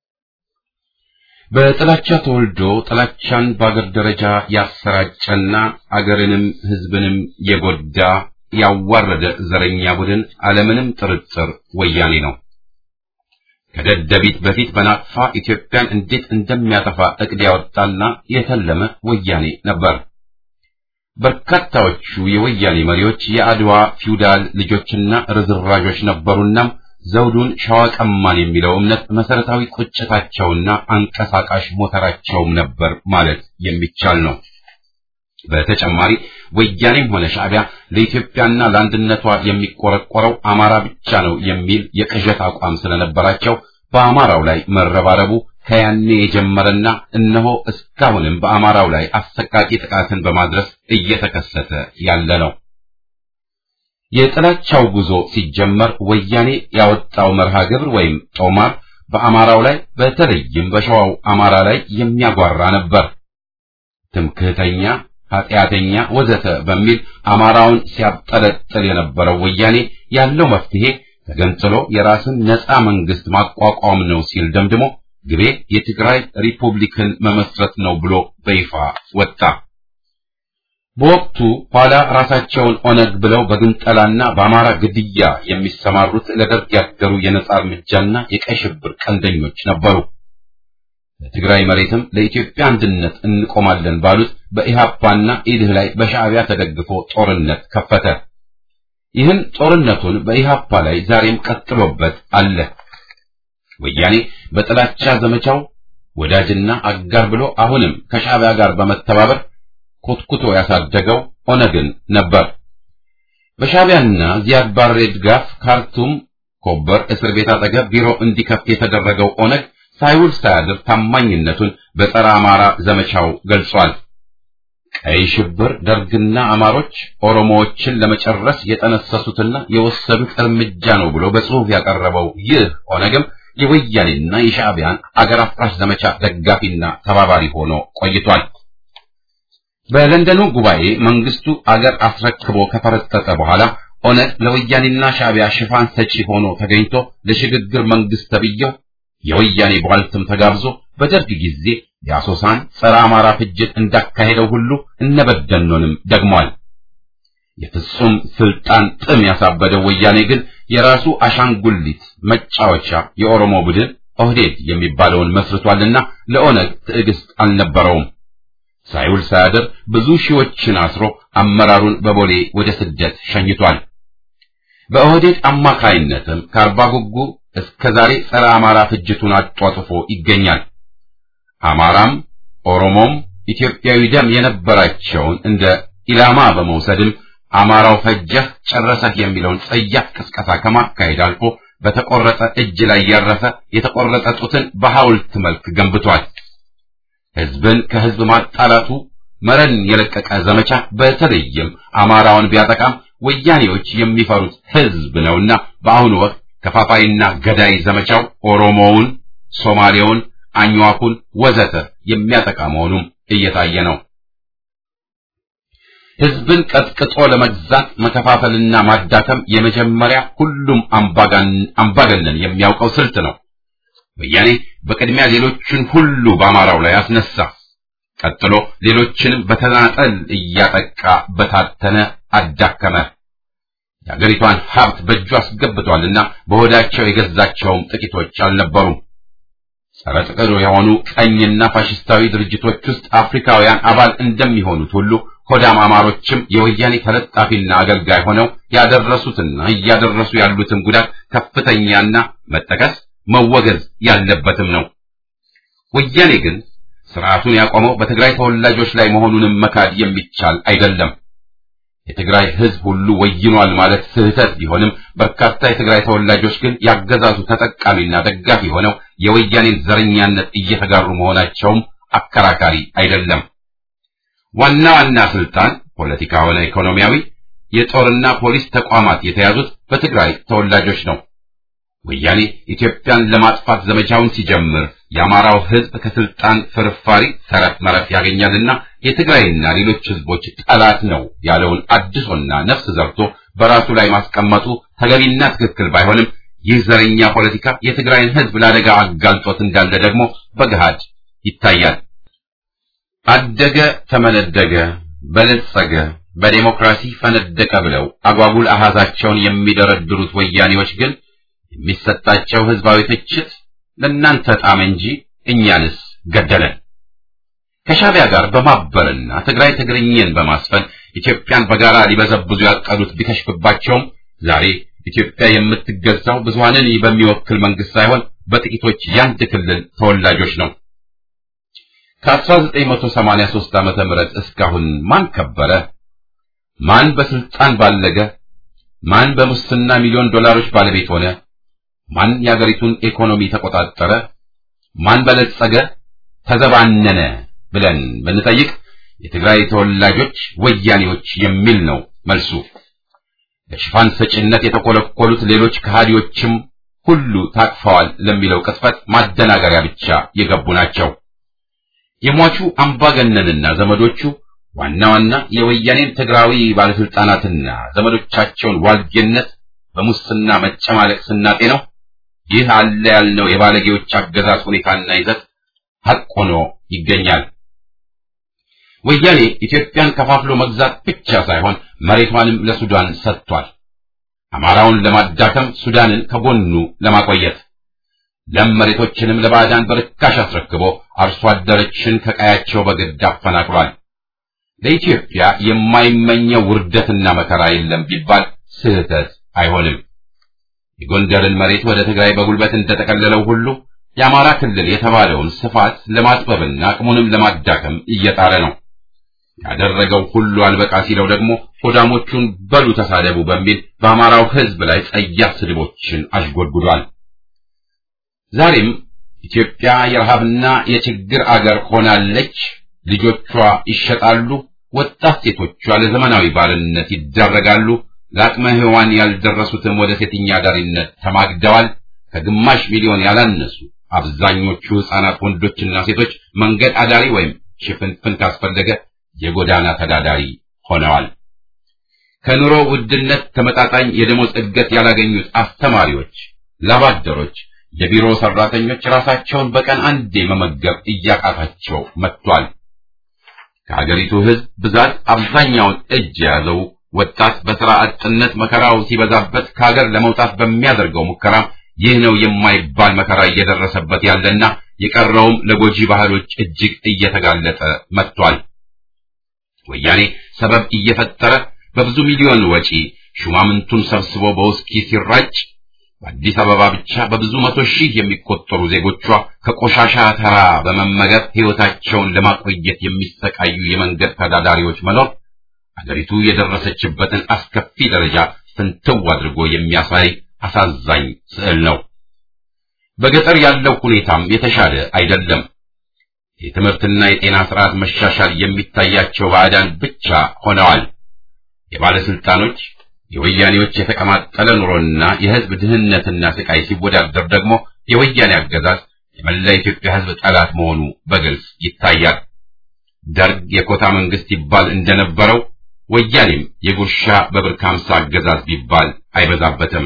በጥላቻ ተወልዶ ጥላቻን በአገር ደረጃ ያሰራጨና አገርንም ሕዝብንም የጎዳ ያዋረደ ዘረኛ ቡድን አለምንም ጥርጥር ወያኔ ነው። ከደደቢት በፊት በናቅፋ ኢትዮጵያን እንዴት እንደሚያጠፋ እቅድ ያወጣና የተለመ ወያኔ ነበር። በርካታዎቹ የወያኔ መሪዎች የአድዋ ፊውዳል ልጆችና ርዝራዦች ነበሩና ዘውዱን ሸዋ ቀማን የሚለው እምነት መሰረታዊ ቁጭታቸውና አንቀሳቃሽ ሞተራቸውም ነበር ማለት የሚቻል ነው። በተጨማሪ ወያኔም ሆነ ሻዕቢያ ለኢትዮጵያና ለአንድነቷ የሚቆረቆረው አማራ ብቻ ነው የሚል የቅዠት አቋም ስለነበራቸው በአማራው ላይ መረባረቡ ከያኔ የጀመረና እነሆ እስካሁንም በአማራው ላይ አሰቃቂ ጥቃትን በማድረስ እየተከሰተ ያለ ነው። የጥላቻው ጉዞ ሲጀመር ወያኔ ያወጣው መርሃ ግብር ወይም ጦማር በአማራው ላይ በተለይም በሸዋው አማራ ላይ የሚያጓራ ነበር። ትምክህተኛ ኃጢአተኛ ወዘተ በሚል አማራውን ሲያብጠለጥል የነበረው ወያኔ ያለው መፍትሄ ተገንጥሎ የራስን ነፃ መንግስት ማቋቋም ነው ሲል ደምድሞ ግቤ የትግራይ ሪፑብሊክን መመስረት ነው ብሎ በይፋ ወጣ። በወቅቱ ኋላ ራሳቸውን ኦነግ ብለው በግንጠላና በአማራ ግድያ የሚሰማሩት ለደርግ ያደሩ የነጻ እርምጃና የቀይ ሽብር ቀንደኞች ነበሩ። በትግራይ መሬትም ለኢትዮጵያ አንድነት እንቆማለን ባሉት በኢሃፓና ኢድህ ላይ በሻዕቢያ ተደግፎ ጦርነት ከፈተ። ይህን ጦርነቱን በኢሃፓ ላይ ዛሬም ቀጥሎበት አለ። ወያኔ በጥላቻ ዘመቻው ወዳጅና አጋር ብሎ አሁንም ከሻዕቢያ ጋር በመተባበር ኮትኩቶ ያሳደገው ኦነግን ነበር። በሻዕቢያና ዚያድ ባሬ ድጋፍ ካርቱም ኮበር እስር ቤት አጠገብ ቢሮ እንዲከፍት የተደረገው ኦነግ ሳይውል ሳያድር ታማኝነቱን በጸረ አማራ ዘመቻው ገልጿል። ቀይ ሽብር ደርግና አማሮች ኦሮሞዎችን ለመጨረስ የጠነሰሱትና የወሰዱት እርምጃ ነው ብሎ በጽሑፍ ያቀረበው ይህ ኦነግም የወያኔና የሻዕቢያን አገር አፍራሽ ዘመቻ ደጋፊና ተባባሪ ሆኖ ቆይቷል። በለንደኑ ጉባኤ መንግስቱ አገር አስረክቦ ከፈረጠጠ በኋላ ኦነግ ለወያኔና ሻዕቢያ ሽፋን ሰጪ ሆኖ ተገኝቶ ለሽግግር መንግስት ተብየው የወያኔ ቧልትም ተጋብዞ በደርግ ጊዜ የአሶሳን ጸረ አማራ ፍጅት እንዳካሄደው ሁሉ እነበደኖንም ደግሟል። የፍጹም ስልጣን ጥም ያሳበደው ወያኔ ግን የራሱ አሻንጉሊት መጫወቻ የኦሮሞ ቡድን ኦህዴድ የሚባለውን መስርቷልና ለኦነግ ትዕግስት አልነበረውም። ሳይውል ሳያድር ብዙ ሺዎችን አስሮ አመራሩን በቦሌ ወደ ስደት ሸኝቷል። በኦህዴድ አማካይነትም ከአርባ ጉጉ እስከ ዛሬ ጸረ አማራ ፍጅቱን አጧጥፎ ይገኛል። አማራም ኦሮሞም ኢትዮጵያዊ ደም የነበራቸውን እንደ ኢላማ በመውሰድም አማራው ፈጀህ ጨረሰህ የሚለውን ጸያፍ ቅስቀሳ ከማካሄድ አልፎ በተቆረጠ እጅ ላይ ያረፈ የተቆረጠ ጡትን በሐውልት መልክ ገንብቷል። ህዝብን ከህዝብ ማጣላቱ መረን የለቀቀ ዘመቻ በተለይም አማራውን ቢያጠቃም ወያኔዎች የሚፈሩት ህዝብ ነውና በአሁኑ ወቅት ከፋፋይና ገዳይ ዘመቻው ኦሮሞውን፣ ሶማሌውን፣ አኝዋኩን ወዘተ የሚያጠቃ መሆኑም እየታየ ነው። ህዝብን ቀጥቅጦ ለመግዛት መከፋፈልና ማዳከም የመጀመሪያ ሁሉም አምባገነን የሚያውቀው ስልት ነው። ወያኔ በቅድሚያ ሌሎችን ሁሉ በአማራው ላይ አስነሳ። ቀጥሎ ሌሎችንም በተናጠል እያጠቃ በታተነ፣ አዳከመ። የአገሪቷን ሀብት በእጁ አስገብቷልና በሆዳቸው የገዛቸውም ጥቂቶች አልነበሩም። ጸረ ጥቅር የሆኑ ቀኝና ፋሽስታዊ ድርጅቶች ውስጥ አፍሪካውያን አባል እንደሚሆኑት ሁሉ ሆዳም አማሮችም የወያኔ ተለጣፊና አገልጋይ ሆነው ያደረሱትና እያደረሱ ያሉትም ጉዳት ከፍተኛና መጠቀስ መወገዝ ያለበትም ነው። ወያኔ ግን ስርዓቱን ያቆመው በትግራይ ተወላጆች ላይ መሆኑንም መካድ የሚቻል አይደለም። የትግራይ ሕዝብ ሁሉ ወይኗል ማለት ስህተት ቢሆንም በርካታ የትግራይ ተወላጆች ግን ያገዛዙ ተጠቃሚና ደጋፊ ሆነው የወያኔን ዘረኛነት እየተጋሩ መሆናቸውም አከራካሪ አይደለም። ዋና ዋና ስልጣን ፖለቲካ ሆነ ኢኮኖሚያዊ፣ የጦርና ፖሊስ ተቋማት የተያዙት በትግራይ ተወላጆች ነው። ወያኔ ኢትዮጵያን ለማጥፋት ዘመቻውን ሲጀምር የአማራው ሕዝብ ከስልጣን ፍርፋሪ ተረፍ መረፍ ያገኛልና የትግራይና ሌሎች ሕዝቦች ጠላት ነው ያለውን አድሶና ነፍስ ዘርቶ በራሱ ላይ ማስቀመጡ ተገቢና ትክክል ባይሆንም ይህ ዘረኛ ፖለቲካ የትግራይን ሕዝብ ለአደጋ አጋልጦት እንዳለ ደግሞ በገሃድ ይታያል። አደገ፣ ተመነደገ፣ በለጸገ፣ በዴሞክራሲ ፈነደቀ ብለው አጓጉል አሃዛቸውን የሚደረድሩት ወያኔዎች ግን የሚሰጣቸው ህዝባዊ ትችት ለእናንተ ጣም እንጂ እኛንስ ገደለን። ከሻቢያ ጋር በማበርና ትግራይ ትግርኝን በማስፈን ኢትዮጵያን በጋራ ሊበዘብዙ ያቀዱት ቢከሽፍባቸውም ዛሬ ኢትዮጵያ የምትገዛው ብዙሃንን በሚወክል መንግስት ሳይሆን በጥቂቶች ያንድ ክልል ተወላጆች ነው። ከ1983 ዓመተ ምህረት እስካሁን ማን ከበረ? ማን በስልጣን ባለገ? ማን በሙስና ሚሊዮን ዶላሮች ባለቤት ሆነ? ማን የአገሪቱን ኢኮኖሚ ተቆጣጠረ? ማን በለጸገ፣ ተዘባነነ ብለን ብንጠይቅ የትግራይ ተወላጆች ወያኔዎች የሚል ነው መልሱ። ለሽፋን ሰጪነት የተኮለኮሉት ሌሎች ከሃዲዎችም ሁሉ ታቅፈዋል ለሚለው ቅጥፈት ማደናገሪያ ብቻ የገቡ ናቸው። የሟቹ አምባገነንና ዘመዶቹ ዋና ዋና የወያኔን ትግራዊ ባለስልጣናትና ዘመዶቻቸውን ዋልጌነት በሙስና መጨማለቅ ስናጤ ነው። ይህ አለ ያልነው የባለጌዎች አገዛዝ ሁኔታና ይዘት ሐቅ ሆኖ ይገኛል። ወያኔ ኢትዮጵያን ከፋፍሎ መግዛት ብቻ ሳይሆን መሬቷንም ለሱዳን ሰጥቷል። አማራውን ለማዳከም ሱዳንን ከጎኑ ለማቆየት ለም መሬቶችንም ለባዕዳን በርካሽ አስረክቦ አርሶ አደሮችን ከቀያቸው በግድ አፈናቅሏል። ለኢትዮጵያ የማይመኘው ውርደትና መከራ የለም ቢባል ስህተት አይሆንም። የጎንደርን መሬት ወደ ትግራይ በጉልበት እንደጠቀለለው ሁሉ የአማራ ክልል የተባለውን ስፋት ለማጥበብና አቅሙንም ለማዳከም እየጣረ ነው። ያደረገው ሁሉ አልበቃ ሲለው ደግሞ ሆዳሞቹን በሉ ተሳደቡ በሚል በአማራው ሕዝብ ላይ ጸያፍ ስድቦችን አሽጎድጉዷል። ዛሬም ኢትዮጵያ የረሃብና የችግር አገር ሆናለች። ልጆቿ ይሸጣሉ። ወጣት ሴቶቿ ለዘመናዊ ባርነት ይዳረጋሉ። ለአቅመ ሔዋን ያልደረሱትም ወደ ሴተኛ አዳሪነት ተማግደዋል። ከግማሽ ሚሊዮን ያላነሱ አብዛኞቹ ሕፃናት ወንዶችና ሴቶች መንገድ አዳሪ ወይም ሽፍንፍን ካስፈለገ የጎዳና ተዳዳሪ ሆነዋል። ከኑሮ ውድነት ተመጣጣኝ የደሞዝ እድገት ያላገኙት አስተማሪዎች፣ ላባደሮች፣ የቢሮ ሰራተኞች ራሳቸውን በቀን አንዴ መመገብ እያቃታቸው መጥቷል። ከሀገሪቱ ሕዝብ ብዛት አብዛኛውን እጅ የያዘው ወጣት በሥራ አጥነት መከራው ሲበዛበት ከሀገር ለመውጣት በሚያደርገው ሙከራ ይህ ነው የማይባል መከራ እየደረሰበት ያለና የቀረውም ለጎጂ ባህሎች እጅግ እየተጋለጠ መጥቷል። ወያኔ ሰበብ እየፈጠረ በብዙ ሚሊዮን ወጪ ሹማምንቱን ሰብስቦ በውስኪ ሲራጭ በአዲስ አበባ ብቻ በብዙ መቶ ሺህ የሚቆጠሩ ዜጎቿ ከቆሻሻ ተራ በመመገብ ሕይወታቸውን ለማቆየት የሚሰቃዩ የመንገድ ተዳዳሪዎች መኖር አገሪቱ የደረሰችበትን አስከፊ ደረጃ ፍንትው አድርጎ የሚያሳይ አሳዛኝ ስዕል ነው። በገጠር ያለው ሁኔታም የተሻለ አይደለም። የትምህርትና የጤና ስርዓት መሻሻል የሚታያቸው ባዕዳን ብቻ ሆነዋል። የባለስልጣኖች የወያኔዎች የተቀማጠለ ኑሮና የሕዝብ ድህነትና ስቃይ ሲወዳደር ደግሞ የወያኔ አገዛዝ የመላ ኢትዮጵያ ሕዝብ ጠላት መሆኑ በግልጽ ይታያል። ደርግ የኮታ መንግስት ይባል እንደነበረው ወያኔም የጉርሻ በብር ከሀምሳ አገዛዝ ቢባል አይበዛበትም።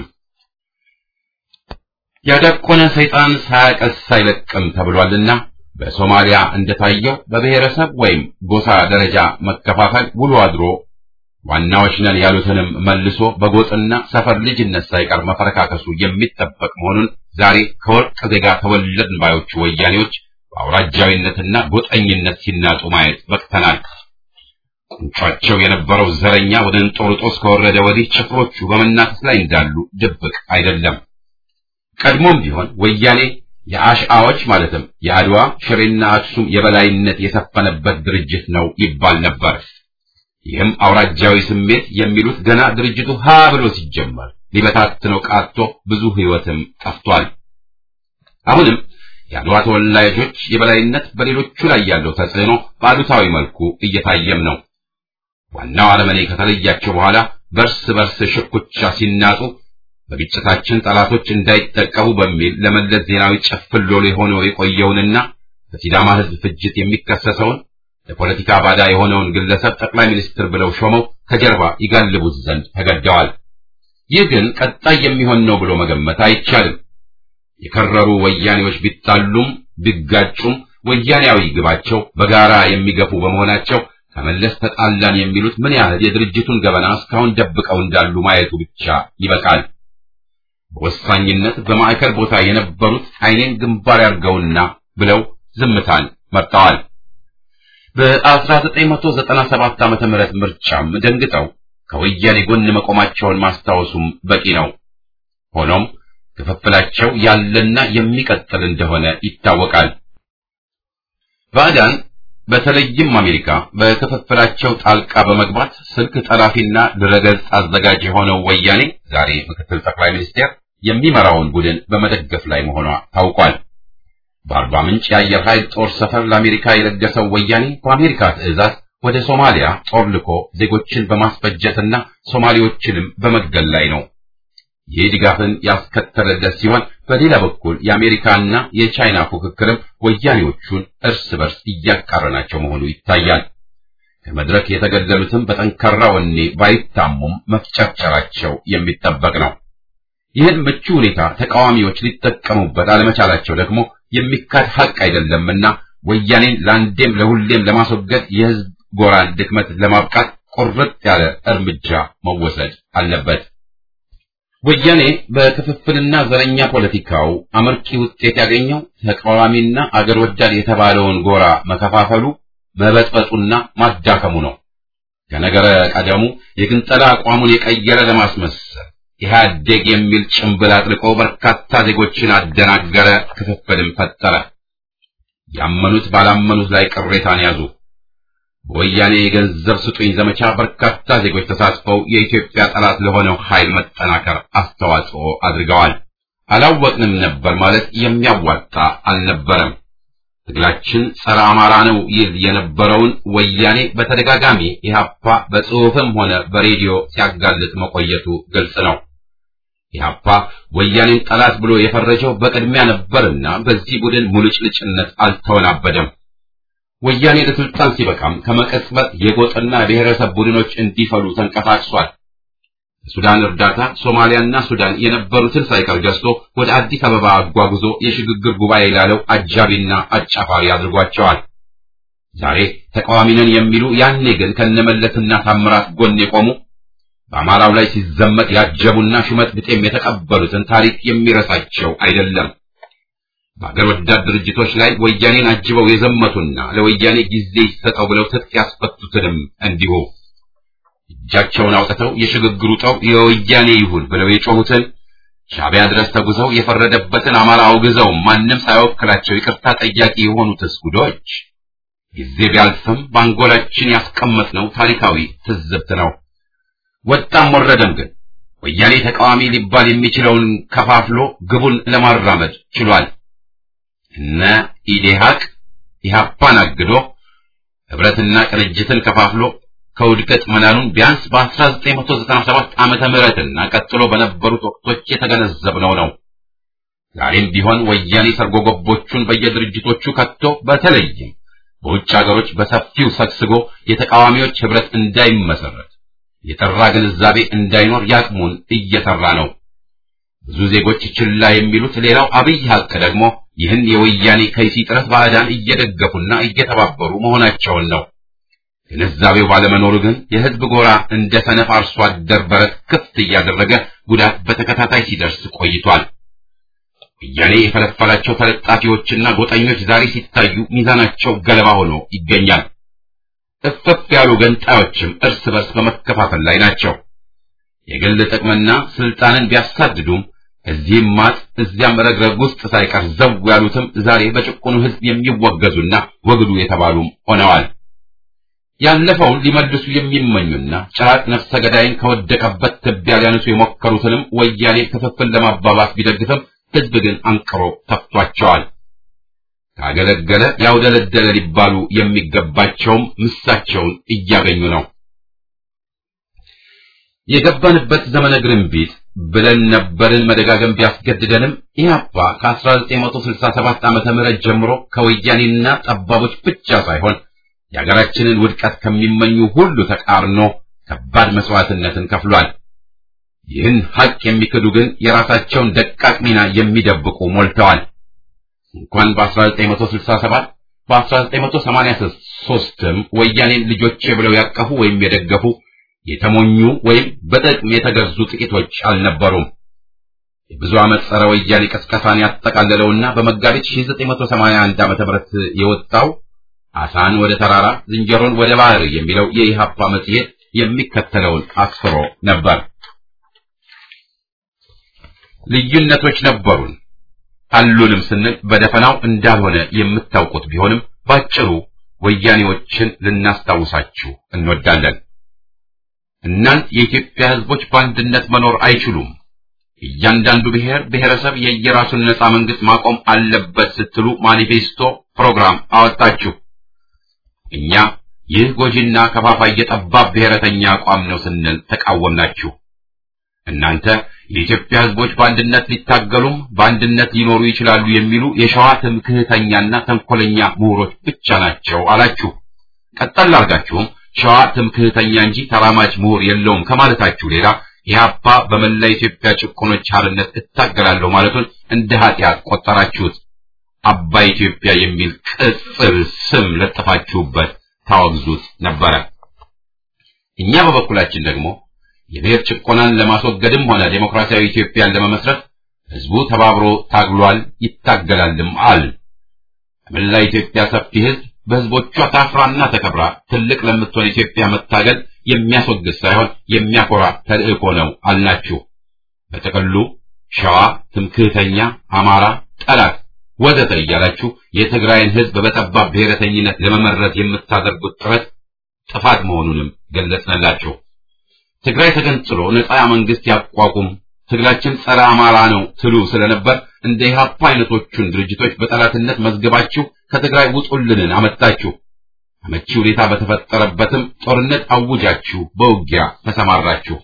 ያዳቆነ ሰይጣን ሳያቀስ አይለቅም ተብሏልና በሶማሊያ እንደታየው በብሔረሰብ ወይም ጎሳ ደረጃ መከፋፈል ውሎ አድሮ ዋናዎች ነን ያሉትንም መልሶ በጎጥና ሰፈር ልጅነት ሳይቀር መፈረካከሱ የሚጠበቅ መሆኑን ዛሬ ከወርቅ ዜጋ ተወለድን ባዮቹ ወያኔዎች በአውራጃዊነትና ጎጠኝነት ሲናጡ ማየት በቅተናል። ቁንጯቸው የነበረው ዘረኛ ወደ እንጦርጦስ ከወረደ ወዲህ ጭፍሮቹ በመናከስ ላይ እንዳሉ ድብቅ አይደለም። ቀድሞም ቢሆን ወያኔ የአሽአዎች ማለትም የአድዋ ሽሬና አክሱም የበላይነት የሰፈነበት ድርጅት ነው ይባል ነበር። ይህም አውራጃዊ ስሜት የሚሉት ገና ድርጅቱ ሀ ብሎ ሲጀመር ሊበታትነው ቃቶ ብዙ ሕይወትም ጠፍቷል። አሁንም የአድዋ ተወላጆች የበላይነት በሌሎቹ ላይ ያለው ተጽዕኖ በአሉታዊ መልኩ እየታየም ነው። ዋናው አረመኔ ከተለያቸው በኋላ በርስ በርስ ሽኩቻ ሲናጡ በግጭታችን ጠላቶች እንዳይጠቀሙ በሚል ለመለስ ዜናዊ ጨፍሎ ሆኖ የቆየውንና በሲዳማ ሕዝብ ፍጅት የሚከሰሰውን ለፖለቲካ ባዳ የሆነውን ግለሰብ ጠቅላይ ሚኒስትር ብለው ሾመው ከጀርባ ይጋልቡት ዘንድ ተገደዋል። ይህ ግን ቀጣይ የሚሆን ነው ብሎ መገመት አይቻልም። የከረሩ ወያኔዎች ቢጣሉም ቢጋጩም ወያኔያዊ ግባቸው በጋራ የሚገፉ በመሆናቸው ከመለስ ተጣላን የሚሉት ምን ያህል የድርጅቱን ገበና እስካሁን ደብቀው እንዳሉ ማየቱ ብቻ ይበቃል። በወሳኝነት በማዕከል ቦታ የነበሩት ዓይኔን ግንባር ያርገውና ብለው ዝምታን መርጠዋል። በ1997 ዓመተ ምህረት ምርጫም ደንግጠው ከወያኔ ጎን መቆማቸውን ማስታወሱም በቂ ነው። ሆኖም ክፍፍላቸው ያለና የሚቀጥል እንደሆነ ይታወቃል። ባዕዳን በተለይም አሜሪካ በክፍፍላቸው ጣልቃ በመግባት ስልክ ጠላፊና ድረገጽ አዘጋጅ የሆነው ወያኔ ዛሬ ምክትል ጠቅላይ ሚኒስቴር የሚመራውን ቡድን በመደገፍ ላይ መሆኗ ታውቋል። በአርባ ምንጭ የአየር ኃይል ጦር ሰፈር ለአሜሪካ የለገሰው ወያኔ በአሜሪካ ትዕዛዝ ወደ ሶማሊያ ጦር ልኮ ዜጎችን በማስፈጀትና ሶማሌዎችንም በመግደል ላይ ነው። ይህ ድጋፍን ያስከተለለት ሲሆን በሌላ በኩል የአሜሪካና የቻይና ፉክክርም ወያኔዎቹን እርስ በርስ እያቃረናቸው መሆኑ ይታያል። ከመድረክ የተገደሉትም በጠንካራ ወኔ ባይታሙም መፍጨርጨራቸው የሚጠበቅ ነው። ይህን ምቹ ሁኔታ ተቃዋሚዎች ሊጠቀሙበት አለመቻላቸው ደግሞ የሚካድ ሐቅ አይደለምና ወያኔን ለአንዴም ለሁሌም ለማስወገድ የሕዝብ ጎራን ድክመት ለማብቃት ቁርጥ ያለ እርምጃ መወሰድ አለበት። ወያኔ በክፍፍልና ዘረኛ ፖለቲካው አመርቂ ውጤት ያገኘው ተቃዋሚና አገር ወዳድ የተባለውን ጎራ መከፋፈሉ፣ መበጥበጡና ማዳከሙ ነው። ከነገረ ቀደሙ የግንጠላ አቋሙን የቀየረ ለማስመሰል ኢህአዴግ የሚል ጭምብል አጥልቆ በርካታ ዜጎችን አደናገረ፣ ክፍፍልም ፈጠረ። ያመኑት ባላመኑት ላይ ቅሬታን ያዙ። በወያኔ የገንዘብ ስጡኝ ዘመቻ በርካታ ዜጎች ተሳትፈው የኢትዮጵያ ጠላት ለሆነው ኃይል መጠናከር አስተዋጽኦ አድርገዋል። አላወቅንም ነበር ማለት የሚያዋጣ አልነበረም። ትግላችን ጸረ አማራ ነው ይል የነበረውን ወያኔ በተደጋጋሚ ኢህአፓ በጽሑፍም ሆነ በሬዲዮ ሲያጋልጥ መቆየቱ ግልጽ ነው። ኢህአፓ ወያኔን ጠላት ብሎ የፈረጀው በቅድሚያ ነበርና በዚህ ቡድን ሙልጭልጭነት አልተወናበደም። ወያኔ ለስልጣን ሲበቃም ከመቀጽበት የጎጥና ብሔረሰብ ቡድኖች እንዲፈሉ ተንቀሳቅሷል። ሱዳን እርዳታ ሶማሊያና ሱዳን የነበሩትን ሳይቀር ገዝቶ ወደ አዲስ አበባ አጓጉዞ የሽግግር ጉባኤ ላለው አጃቢና አጫፋሪ አድርጓቸዋል። ዛሬ ተቃዋሚ ነን የሚሉ ያኔ ግን ከነመለስና ታምራት ጎን የቆሙ በአማራው ላይ ሲዘመት ያጀቡና ሹመት ብጤም የተቀበሉትን ታሪክ የሚረሳቸው አይደለም። በአገር ወዳድ ድርጅቶች ላይ ወያኔን አጅበው የዘመቱና ለወያኔ ጊዜ ይሰጠው ብለው ትጥቅ ያስፈቱትንም እንዲሁ እጃቸውን አውጥተው የሽግግሩ ጠው የወያኔ ይሁን ብለው የጮሁትን ሻዕቢያ ድረስ ተጉዘው የፈረደበትን አማራ አውግዘው ማንም ሳይወክላቸው ይቅርታ ጠያቂ የሆኑትስ ጉዶች ጊዜ ቢያልፍም በአንጎላችን ያስቀመጥነው ታሪካዊ ትዝብት ነው። ወጣም ወረደም ግን ወያኔ ተቃዋሚ ሊባል የሚችለውን ከፋፍሎ ግቡን ለማራመድ ችሏል። እነ ኢዴሃቅ ኢህአፓን አግዶ ህብረትና ቅንጅትን ከፋፍሎ ከውድቀት መናኑን ቢያንስ በ1997 ዓመተ ምህረትና ቀጥሎ በነበሩት ወቅቶች የተገነዘብነው ነው። ዛሬም ቢሆን ወያኔ ሰርጎ ገቦቹን በየድርጅቶቹ ከቶ በተለይም በውጭ ሀገሮች በሰፊው ሰግስጎ የተቃዋሚዎች ህብረት እንዳይመሰረት የጠራ ግንዛቤ እንዳይኖር ያቅሙን እየሰራ ነው። ብዙ ዜጎች ችላ የሚሉት ሌላው አብይ ሀቅ ደግሞ ይህን የወያኔ ከይሲ ጥረት ባዕዳን እየደገፉና እየተባበሩ መሆናቸውን ነው። ግንዛቤው ባለመኖሩ ግን የህዝብ ጎራ እንደ ሰነፍ አርሶ አደር በረት ክፍት እያደረገ ጉዳት በተከታታይ ሲደርስ ቆይቷል። ወያኔ የፈለፈላቸው ተለጣፊዎችና ጎጠኞች ዛሬ ሲታዩ ሚዛናቸው ገለባ ሆኖ ይገኛል። እፍፍ ያሉ ገንጣዮችም እርስ በርስ በመከፋፈል ላይ ናቸው። የግል ጥቅምና ስልጣንን ቢያሳድዱም እዚህም ማጥ እዚያም ረግረግ ውስጥ ሳይቀር ዘው ያሉትም ዛሬ በጭቁኑ ሕዝብ የሚወገዙና ወግዱ የተባሉም ሆነዋል። ያለፈውን ሊመልሱ የሚመኙና ጭራቅ ነፍሰ ገዳይን ከወደቀበት ትቢያ ሊያነሱ የሞከሩትንም ወያኔ ክፍፍል ለማባባስ ቢደግፍም ሕዝብ ግን አንቅሮ ተፍቷቸዋል። ካገለገለ ያውደለደለ ሊባሉ የሚገባቸውም ምሳቸውን እያገኙ ነው። የገባንበት ዘመነ ግርንቢጥ ብለን ነበርን መደጋገም ቢያስገድደንም ኢህአፓ ከ1967 ዓመተ ምህረት ጀምሮ ከወያኔና ጠባቦች ብቻ ሳይሆን የሀገራችንን ውድቀት ከሚመኙ ሁሉ ተቃርኖ ከባድ መስዋዕትነትን ከፍሏል። ይህን ሐቅ የሚክዱ ግን የራሳቸውን ደቃቅ ሚና የሚደብቁ ሞልተዋል። እንኳን በ1967 በ1983ም ወያኔን ልጆቼ ብለው ያቀፉ ወይም የደገፉ የተሞኙ ወይም በጥቅም የተገዙ ጥቂቶች አልነበሩም። የብዙ ዓመት ጸረ ወያኔ ቀስቀሳን ያጠቃለለውና በመጋቢት 1981 ዓ.ም የወጣው አሳን ወደ ተራራ ዝንጀሮን ወደ ባህር የሚለው የኢሃፓ መጽሔት የሚከተለውን አስፍሮ ነበር። ልዩነቶች ነበሩን አሉንም ስንል በደፈናው እንዳልሆነ የምታውቁት ቢሆንም ባጭሩ ወያኔዎችን ልናስታውሳችሁ እንወዳለን። እናንት የኢትዮጵያ ሕዝቦች በአንድነት መኖር አይችሉም፣ እያንዳንዱ ብሔር ብሔረሰብ የየራሱን ነጻ መንግስት ማቆም አለበት ስትሉ ማኒፌስቶ ፕሮግራም አወጣችሁ። እኛ ይህ ጎጂና ከፋፋይ የጠባብ ብሔረተኛ አቋም ነው ስንል ተቃወምናችሁ። እናንተ የኢትዮጵያ ሕዝቦች በአንድነት ሊታገሉም በአንድነት ሊኖሩ ይችላሉ የሚሉ የሸዋ ትምክህተኛና ተንኮለኛ ምሁሮች ብቻ ናቸው አላችሁ። ቀጠል አድርጋችሁም ሸዋ ትምክህተኛ እንጂ ተራማጅ ምሁር የለውም ከማለታችሁ ሌላ ኢህአፓ በመላ ኢትዮጵያ ጭቆኖች ሓርነት እታገላለሁ ማለቱን እንደ ኃጢአት ቆጠራችሁት። አባይ ኢትዮጵያ የሚል ቅጽል ስም ለጥፋችሁበት ታወግዙት ነበረ። እኛ በበኩላችን ደግሞ የብሔር ጭቆናን ለማስወገድም ሆነ ዴሞክራሲያዊ ኢትዮጵያን ለመመስረት ህዝቡ ተባብሮ ታግሏል፣ ይታገላልም አል በመላ ኢትዮጵያ ሰፊ ህዝብ በህዝቦቿ ታፍራና ተከብራ ትልቅ ለምትሆን ኢትዮጵያ መታገል የሚያስወግድ ሳይሆን የሚያኮራ ተልእኮ ነው አልናችሁ። በጥቅሉ ሸዋ ትምክህተኛ፣ አማራ ጠላት ወዘተ እያላችሁ የትግራይን ህዝብ በጠባብ ብሔረተኝነት ለመመረዝ የምታደርጉት ጥረት ጥፋት መሆኑንም ገለጽንላችሁ። ትግራይ ተገንጥሎ ነፃ መንግስት ያቋቁም፣ ትግላችን ጸረ አማራ ነው ትሉ ስለነበር እንደ ኢህአፓ አይነቶቹን ድርጅቶች በጠላትነት መዝገባችሁ ከትግራይ ውጡልንን አመጣችሁ። አመቺ ሁኔታ በተፈጠረበትም ጦርነት አውጃችሁ በውጊያ ተሰማራችሁ።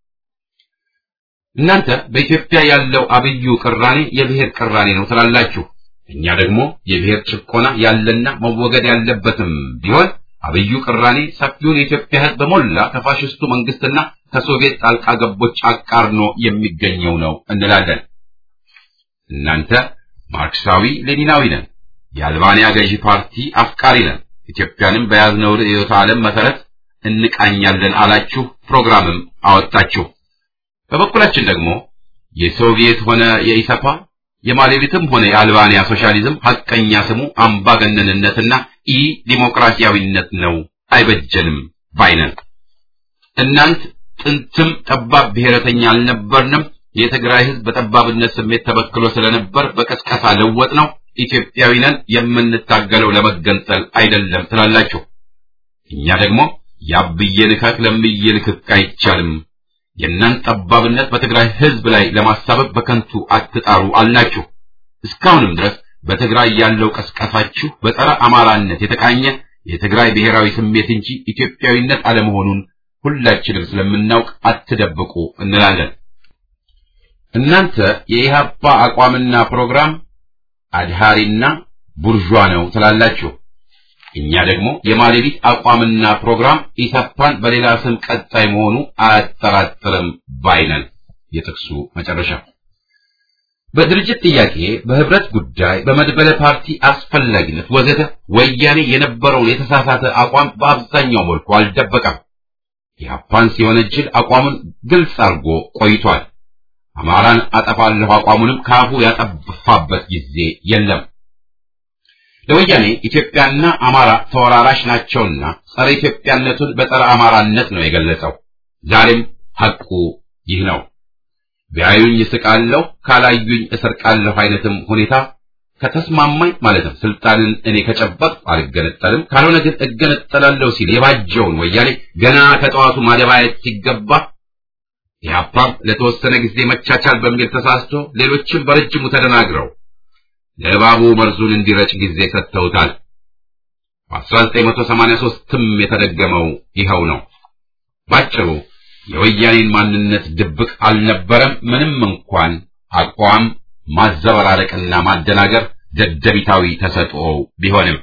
እናንተ በኢትዮጵያ ያለው አብዩ ቅራኔ የብሔር ቅራኔ ነው ትላላችሁ። እኛ ደግሞ የብሔር ጭቆና ያለና መወገድ ያለበትም ቢሆን አብዩ ቅራኔ ሰፊውን የኢትዮጵያ ሕዝብ በሞላ ከፋሽስቱ መንግስትና ከሶቪየት ጣልቃ ገቦች አቃርኖ የሚገኘው ነው እንላለን። እናንተ ማርክሳዊ ሌኒናዊ ነን፣ የአልባንያ ገዢ ፓርቲ አፍቃሪ ነን፣ ኢትዮጵያንም በያዝነው ርዕዮተ ዓለም መሰረት እንቃኛለን አላችሁ፣ ፕሮግራምም አወጣችሁ። በበኩላችን ደግሞ የሶቪየት ሆነ የኢሰፓ የማሌሪትም ሆነ የአልባንያ ሶሻሊዝም ሐቀኛ ስሙ አምባገነንነትና ኢ ዲሞክራሲያዊነት ነው፣ አይበጀንም ባይነን። እናንት ጥንትም ጠባብ ብሔረተኛ አልነበርንም። የትግራይ ህዝብ በጠባብነት ስሜት ተበክሎ ስለነበር በቀስቀሳ ለወጥ ነው። ኢትዮጵያዊ ነን፣ የምንታገለው ለመገንጠል አይደለም ትላላችሁ። እኛ ደግሞ ያብዬ ልከክ ለምዬ ልክክ አይቻልም። የእናንተ ጠባብነት በትግራይ ህዝብ ላይ ለማሳበብ በከንቱ አትጣሩ አልናችሁ። እስካሁንም ድረስ በትግራይ ያለው ቀስቀሳችሁ በጸረ አማራነት የተቃኘ የትግራይ ብሔራዊ ስሜት እንጂ ኢትዮጵያዊነት አለመሆኑን ሁላችንም ስለምናውቅ አትደብቁ እንላለን። እናንተ የኢህአፓ አቋምና ፕሮግራም አድሃሪና ቡርዣ ነው ትላላችሁ። እኛ ደግሞ የማሌዲት አቋምና ፕሮግራም ኢሰፓን በሌላ ስም ቀጣይ መሆኑ አያጠራጥርም ባይነን። የጥቅሱ መጨረሻ በድርጅት ጥያቄ፣ በህብረት ጉዳይ፣ በመድበለ ፓርቲ አስፈላጊነት ወዘተ ወያኔ የነበረውን የተሳሳተ አቋም በአብዛኛው መልኩ አልደበቀም። ኢህአፓን ሲወነጅል አቋሙን ግልጽ አድርጎ ቆይቷል። አማራን አጠፋለሁ አቋሙንም ከአፉ ያጠፋበት ጊዜ የለም። ለወያኔ ኢትዮጵያና አማራ ተወራራሽ ናቸውና ጸረ ኢትዮጵያነቱን በጸረ አማራነት ነው የገለጸው። ዛሬም ሐቁ ይህ ነው። ቢያዩኝ እስቃለሁ፣ ካላዩኝ እሰርቃለሁ አይነትም ሁኔታ ከተስማማኝ ማለትም ስልጣንን እኔ ከጨበጥኩ አልገነጠልም፣ ካልሆነ ግን እገነጠላለሁ ሲል የባጀውን ወያኔ ገና ከጠዋቱ ማደባየት ሲገባ ኢህአፓም ለተወሰነ ጊዜ መቻቻል በሚል ተሳስቶ ሌሎችም በረጅሙ ተደናግረው ለእባቡ መርዙን እንዲረጭ ጊዜ ሰጥተውታል። በ1983ም የተደገመው ይኸው ነው። ባጭሩ የወያኔን ማንነት ድብቅ አልነበረም። ምንም እንኳን አቋም ማዘበራረቅና ማደናገር ደደቢታዊ ተሰጥኦ ቢሆንም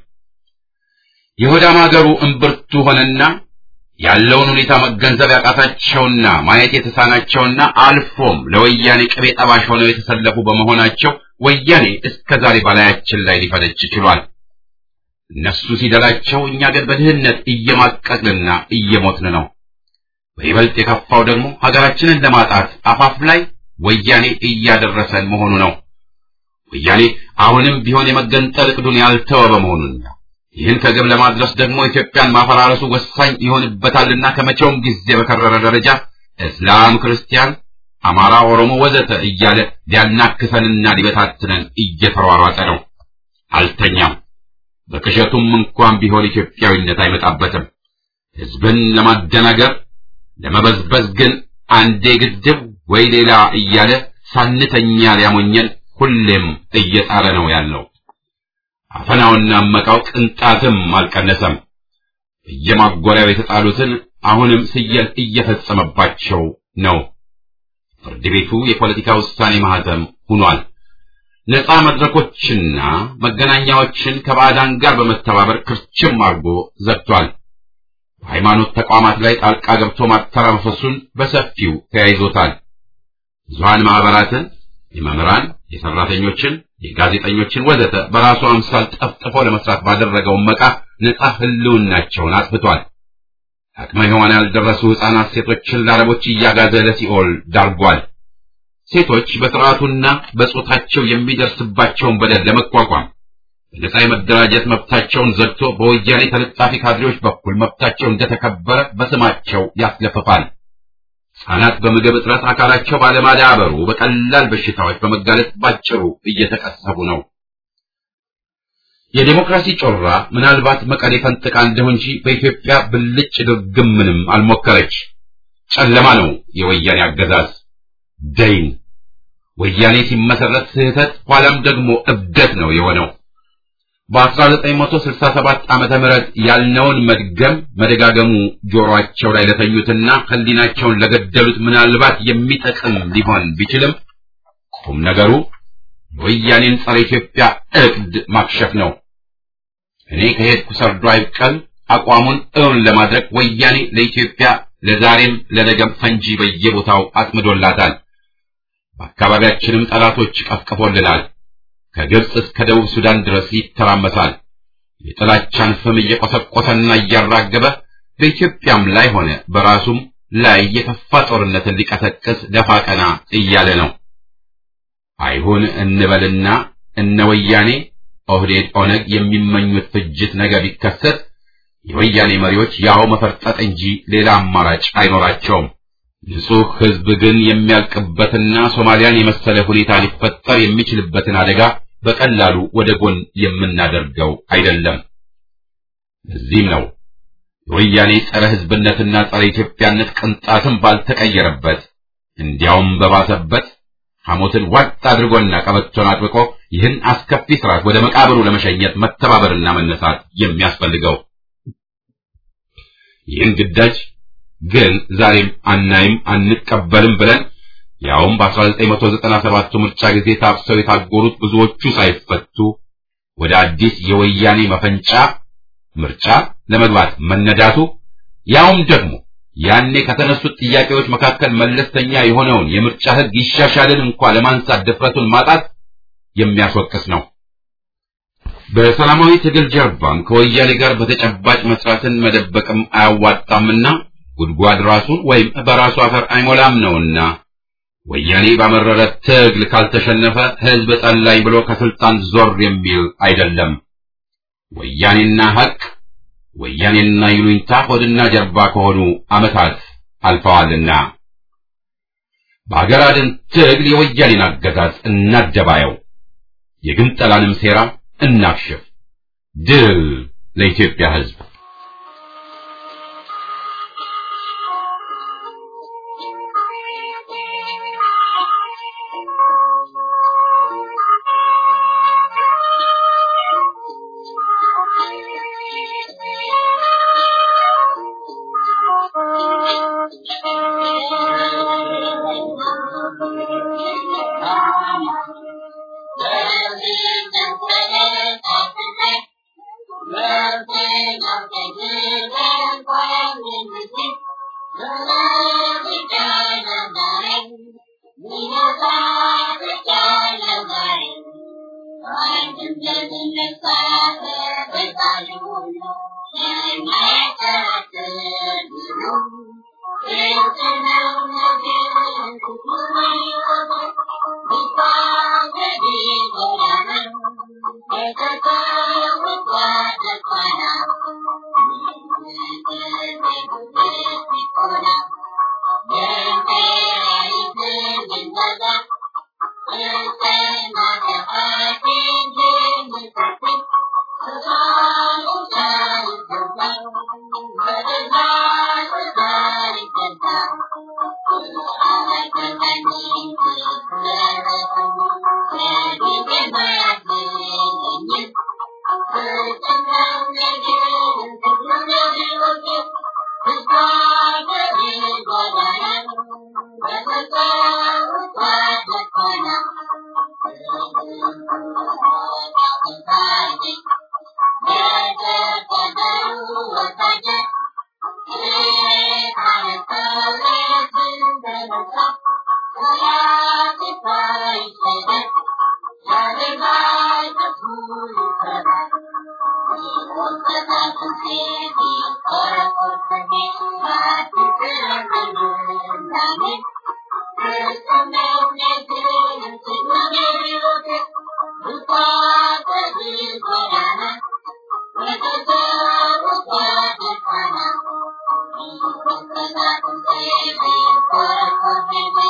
የሆዳም አገሩ እምብርቱ ሆነና ያለውን ሁኔታ መገንዘብ ያቃታቸውና ማየት የተሳናቸውና አልፎም ለወያኔ ቅቤ ጠባሽ ሆነው የተሰለፉ በመሆናቸው ወያኔ እስከ ዛሬ በላያችን ላይ ሊፈነጭ ችሏል። እነሱ ሲደላቸው፣ እኛ ግን በድህነት እየማቀቅንና እየሞትን ነው። በይበልጥ የከፋው ደግሞ ሀገራችንን ለማጣት አፋፍ ላይ ወያኔ እያደረሰን መሆኑ ነው። ወያኔ አሁንም ቢሆን የመገንጠል እቅዱን ያልተወ በመሆኑና ይህን ከግብ ለማድረስ ደግሞ ኢትዮጵያን ማፈራረሱ ወሳኝ ይሆንበታልና ከመቼውም ጊዜ በከረረ ደረጃ እስላም፣ ክርስቲያን፣ አማራ፣ ኦሮሞ ወዘተ እያለ ሊያናክሰንና ሊበታትነን እየተሯሯጠ ነው። አልተኛም። በቅዠቱም እንኳን ቢሆን ኢትዮጵያዊነት አይመጣበትም። ህዝብን ለማደናገር ለመበዝበዝ ግን አንዴ ግድብ ወይ ሌላ እያለ ሳንተኛ ሊያሞኘን ሁሌም እየጣረ ነው ያለው። አፈናውና መቃው ቅንጣትም አልቀነሰም። እየማጎሪያው የተጣሉትን አሁንም ስየል እየፈጸመባቸው ነው። ፍርድ ቤቱ የፖለቲካ ውሳኔ ማህተም ሆኗል። ነፃ መድረኮችና መገናኛዎችን ከባዕዳን ጋር በመተባበር ክርችም አድርጎ ዘግቷል። በሃይማኖት ተቋማት ላይ ጣልቃ ገብቶ ማተራመሱን በሰፊው ተያይዞታል። ብዙሃን ማህበራትን፣ የመምህራን፣ የሰራተኞችን፣ የጋዜጠኞችን ወዘተ በራሱ አምሳል ጠፍጥፎ ለመስራት ባደረገው መቃ ነፃ ህልውናቸውን አጥፍቷል። አቅመ ሔዋን ያልደረሱ ሕፃናት ሴቶችን ለአረቦች እያጋዘ ለሲኦል ዳርጓል። ሴቶች በስርዓቱና በጾታቸው የሚደርስባቸውን በደል ለመቋቋም በነጻ የመደራጀት መብታቸውን ዘግቶ በወያኔ ተለጣፊ ካድሬዎች በኩል መብታቸው እንደተከበረ በስማቸው ያስለፍፋል። ሕፃናት በምግብ እጥረት አካላቸው ባለማዳበሩ በቀላል በሽታዎች በመጋለጥ ባጭሩ እየተቀሰቡ ነው። የዴሞክራሲ ጮራ ምናልባት መቀሌ ፈንጥቃ እንደሁ እንጂ በኢትዮጵያ ብልጭ ድርግም ምንም አልሞከረች። ጨለማ ነው የወያኔ አገዛዝ ደይን። ወያኔ ሲመሰረት ስህተት፣ ኋላም ደግሞ እብደት ነው የሆነው። በ1967 ዓመተ ምህረት ያልነውን መድገም መደጋገሙ ጆሮአቸው ላይ ለተኙትና ሕሊናቸውን ለገደሉት ምናልባት የሚጠቅም ሊሆን ቢችልም ቁም ነገሩ የወያኔን ጸረ ኢትዮጵያ እቅድ ማክሸፍ ነው። እኔ ከሄድኩ ሰርዶ አይብቀል አቋሙን እውን ለማድረግ ወያኔ ለኢትዮጵያ ለዛሬም ለነገም ፈንጂ በየቦታው አጥምዶላታል። በአካባቢያችንም ጠላቶች ቀፍቅፎልናል። ከግብፅ እስከ ደቡብ ሱዳን ድረስ ይተራመሳል። የጥላቻን ፍም እየቆሰቆሰና እያራገበ በኢትዮጵያም ላይ ሆነ በራሱም ላይ የከፋ ጦርነትን ሊቀሰቅስ ደፋ ቀና እያለ ነው። አይሁን እንበልና እነ ወያኔ ኦህዴድ፣ ኦነግ የሚመኙት ፍጅት ነገ ቢከሰት የወያኔ መሪዎች ያው መፈርጠጥ እንጂ ሌላ አማራጭ አይኖራቸውም። ንጹሕ ሕዝብ ግን የሚያልቅበትና ሶማሊያን የመሰለ ሁኔታ ሊፈጠር የሚችልበትን አደጋ በቀላሉ ወደ ጎን የምናደርገው አይደለም። ለዚህም ነው የወያኔ ጸረ ሕዝብነትና ጸረ ኢትዮጵያነት ቅንጣትም ባልተቀየረበት እንዲያውም በባሰበት ሐሞትን ዋጥ አድርጎና ቀበቶን አጥብቆ ይህን አስከፊ ስርዓት ወደ መቃብሩ ለመሸኘት መተባበርና መነሳት የሚያስፈልገው። ይህን ግዳጅ ግን ዛሬም አናይም አንቀበልም ብለን ያውም በ1997 ምርጫ ጊዜ ታፍሰው የታጎሩት ብዙዎቹ ሳይፈቱ ወደ አዲስ የወያኔ መፈንጫ ምርጫ ለመግባት መነዳቱ ያውም ደግሞ ያኔ ከተነሱት ጥያቄዎች መካከል መለስተኛ የሆነውን የምርጫ ሕግ ይሻሻልን እንኳ ለማንሳት ድፍረቱን ማጣት የሚያስወቅስ ነው። በሰላማዊ ትግል ጀርባም ከወያኔ ጋር በተጨባጭ መስራትን መደበቅም አያዋጣምና ጉድጓድ ራሱን ወይም በራሱ አፈር አይሞላም ነውና ወያኔ ባመረረ ትግል ካልተሸነፈ ሕዝብ ጠላኝ ብሎ ከስልጣን ዞር የሚል አይደለም። ወያኔና ሐቅ ወያኔና ይሉኝታ ሆድና ጀርባ ከሆኑ ዓመታት አልፈዋልና በአገር አድን ትግል የወያኔን አገዛዝ እናደባየው፣ የግንጠላንም ሴራ እናክሽፍ። ድል ለኢትዮጵያ ሕዝብ! Thank you.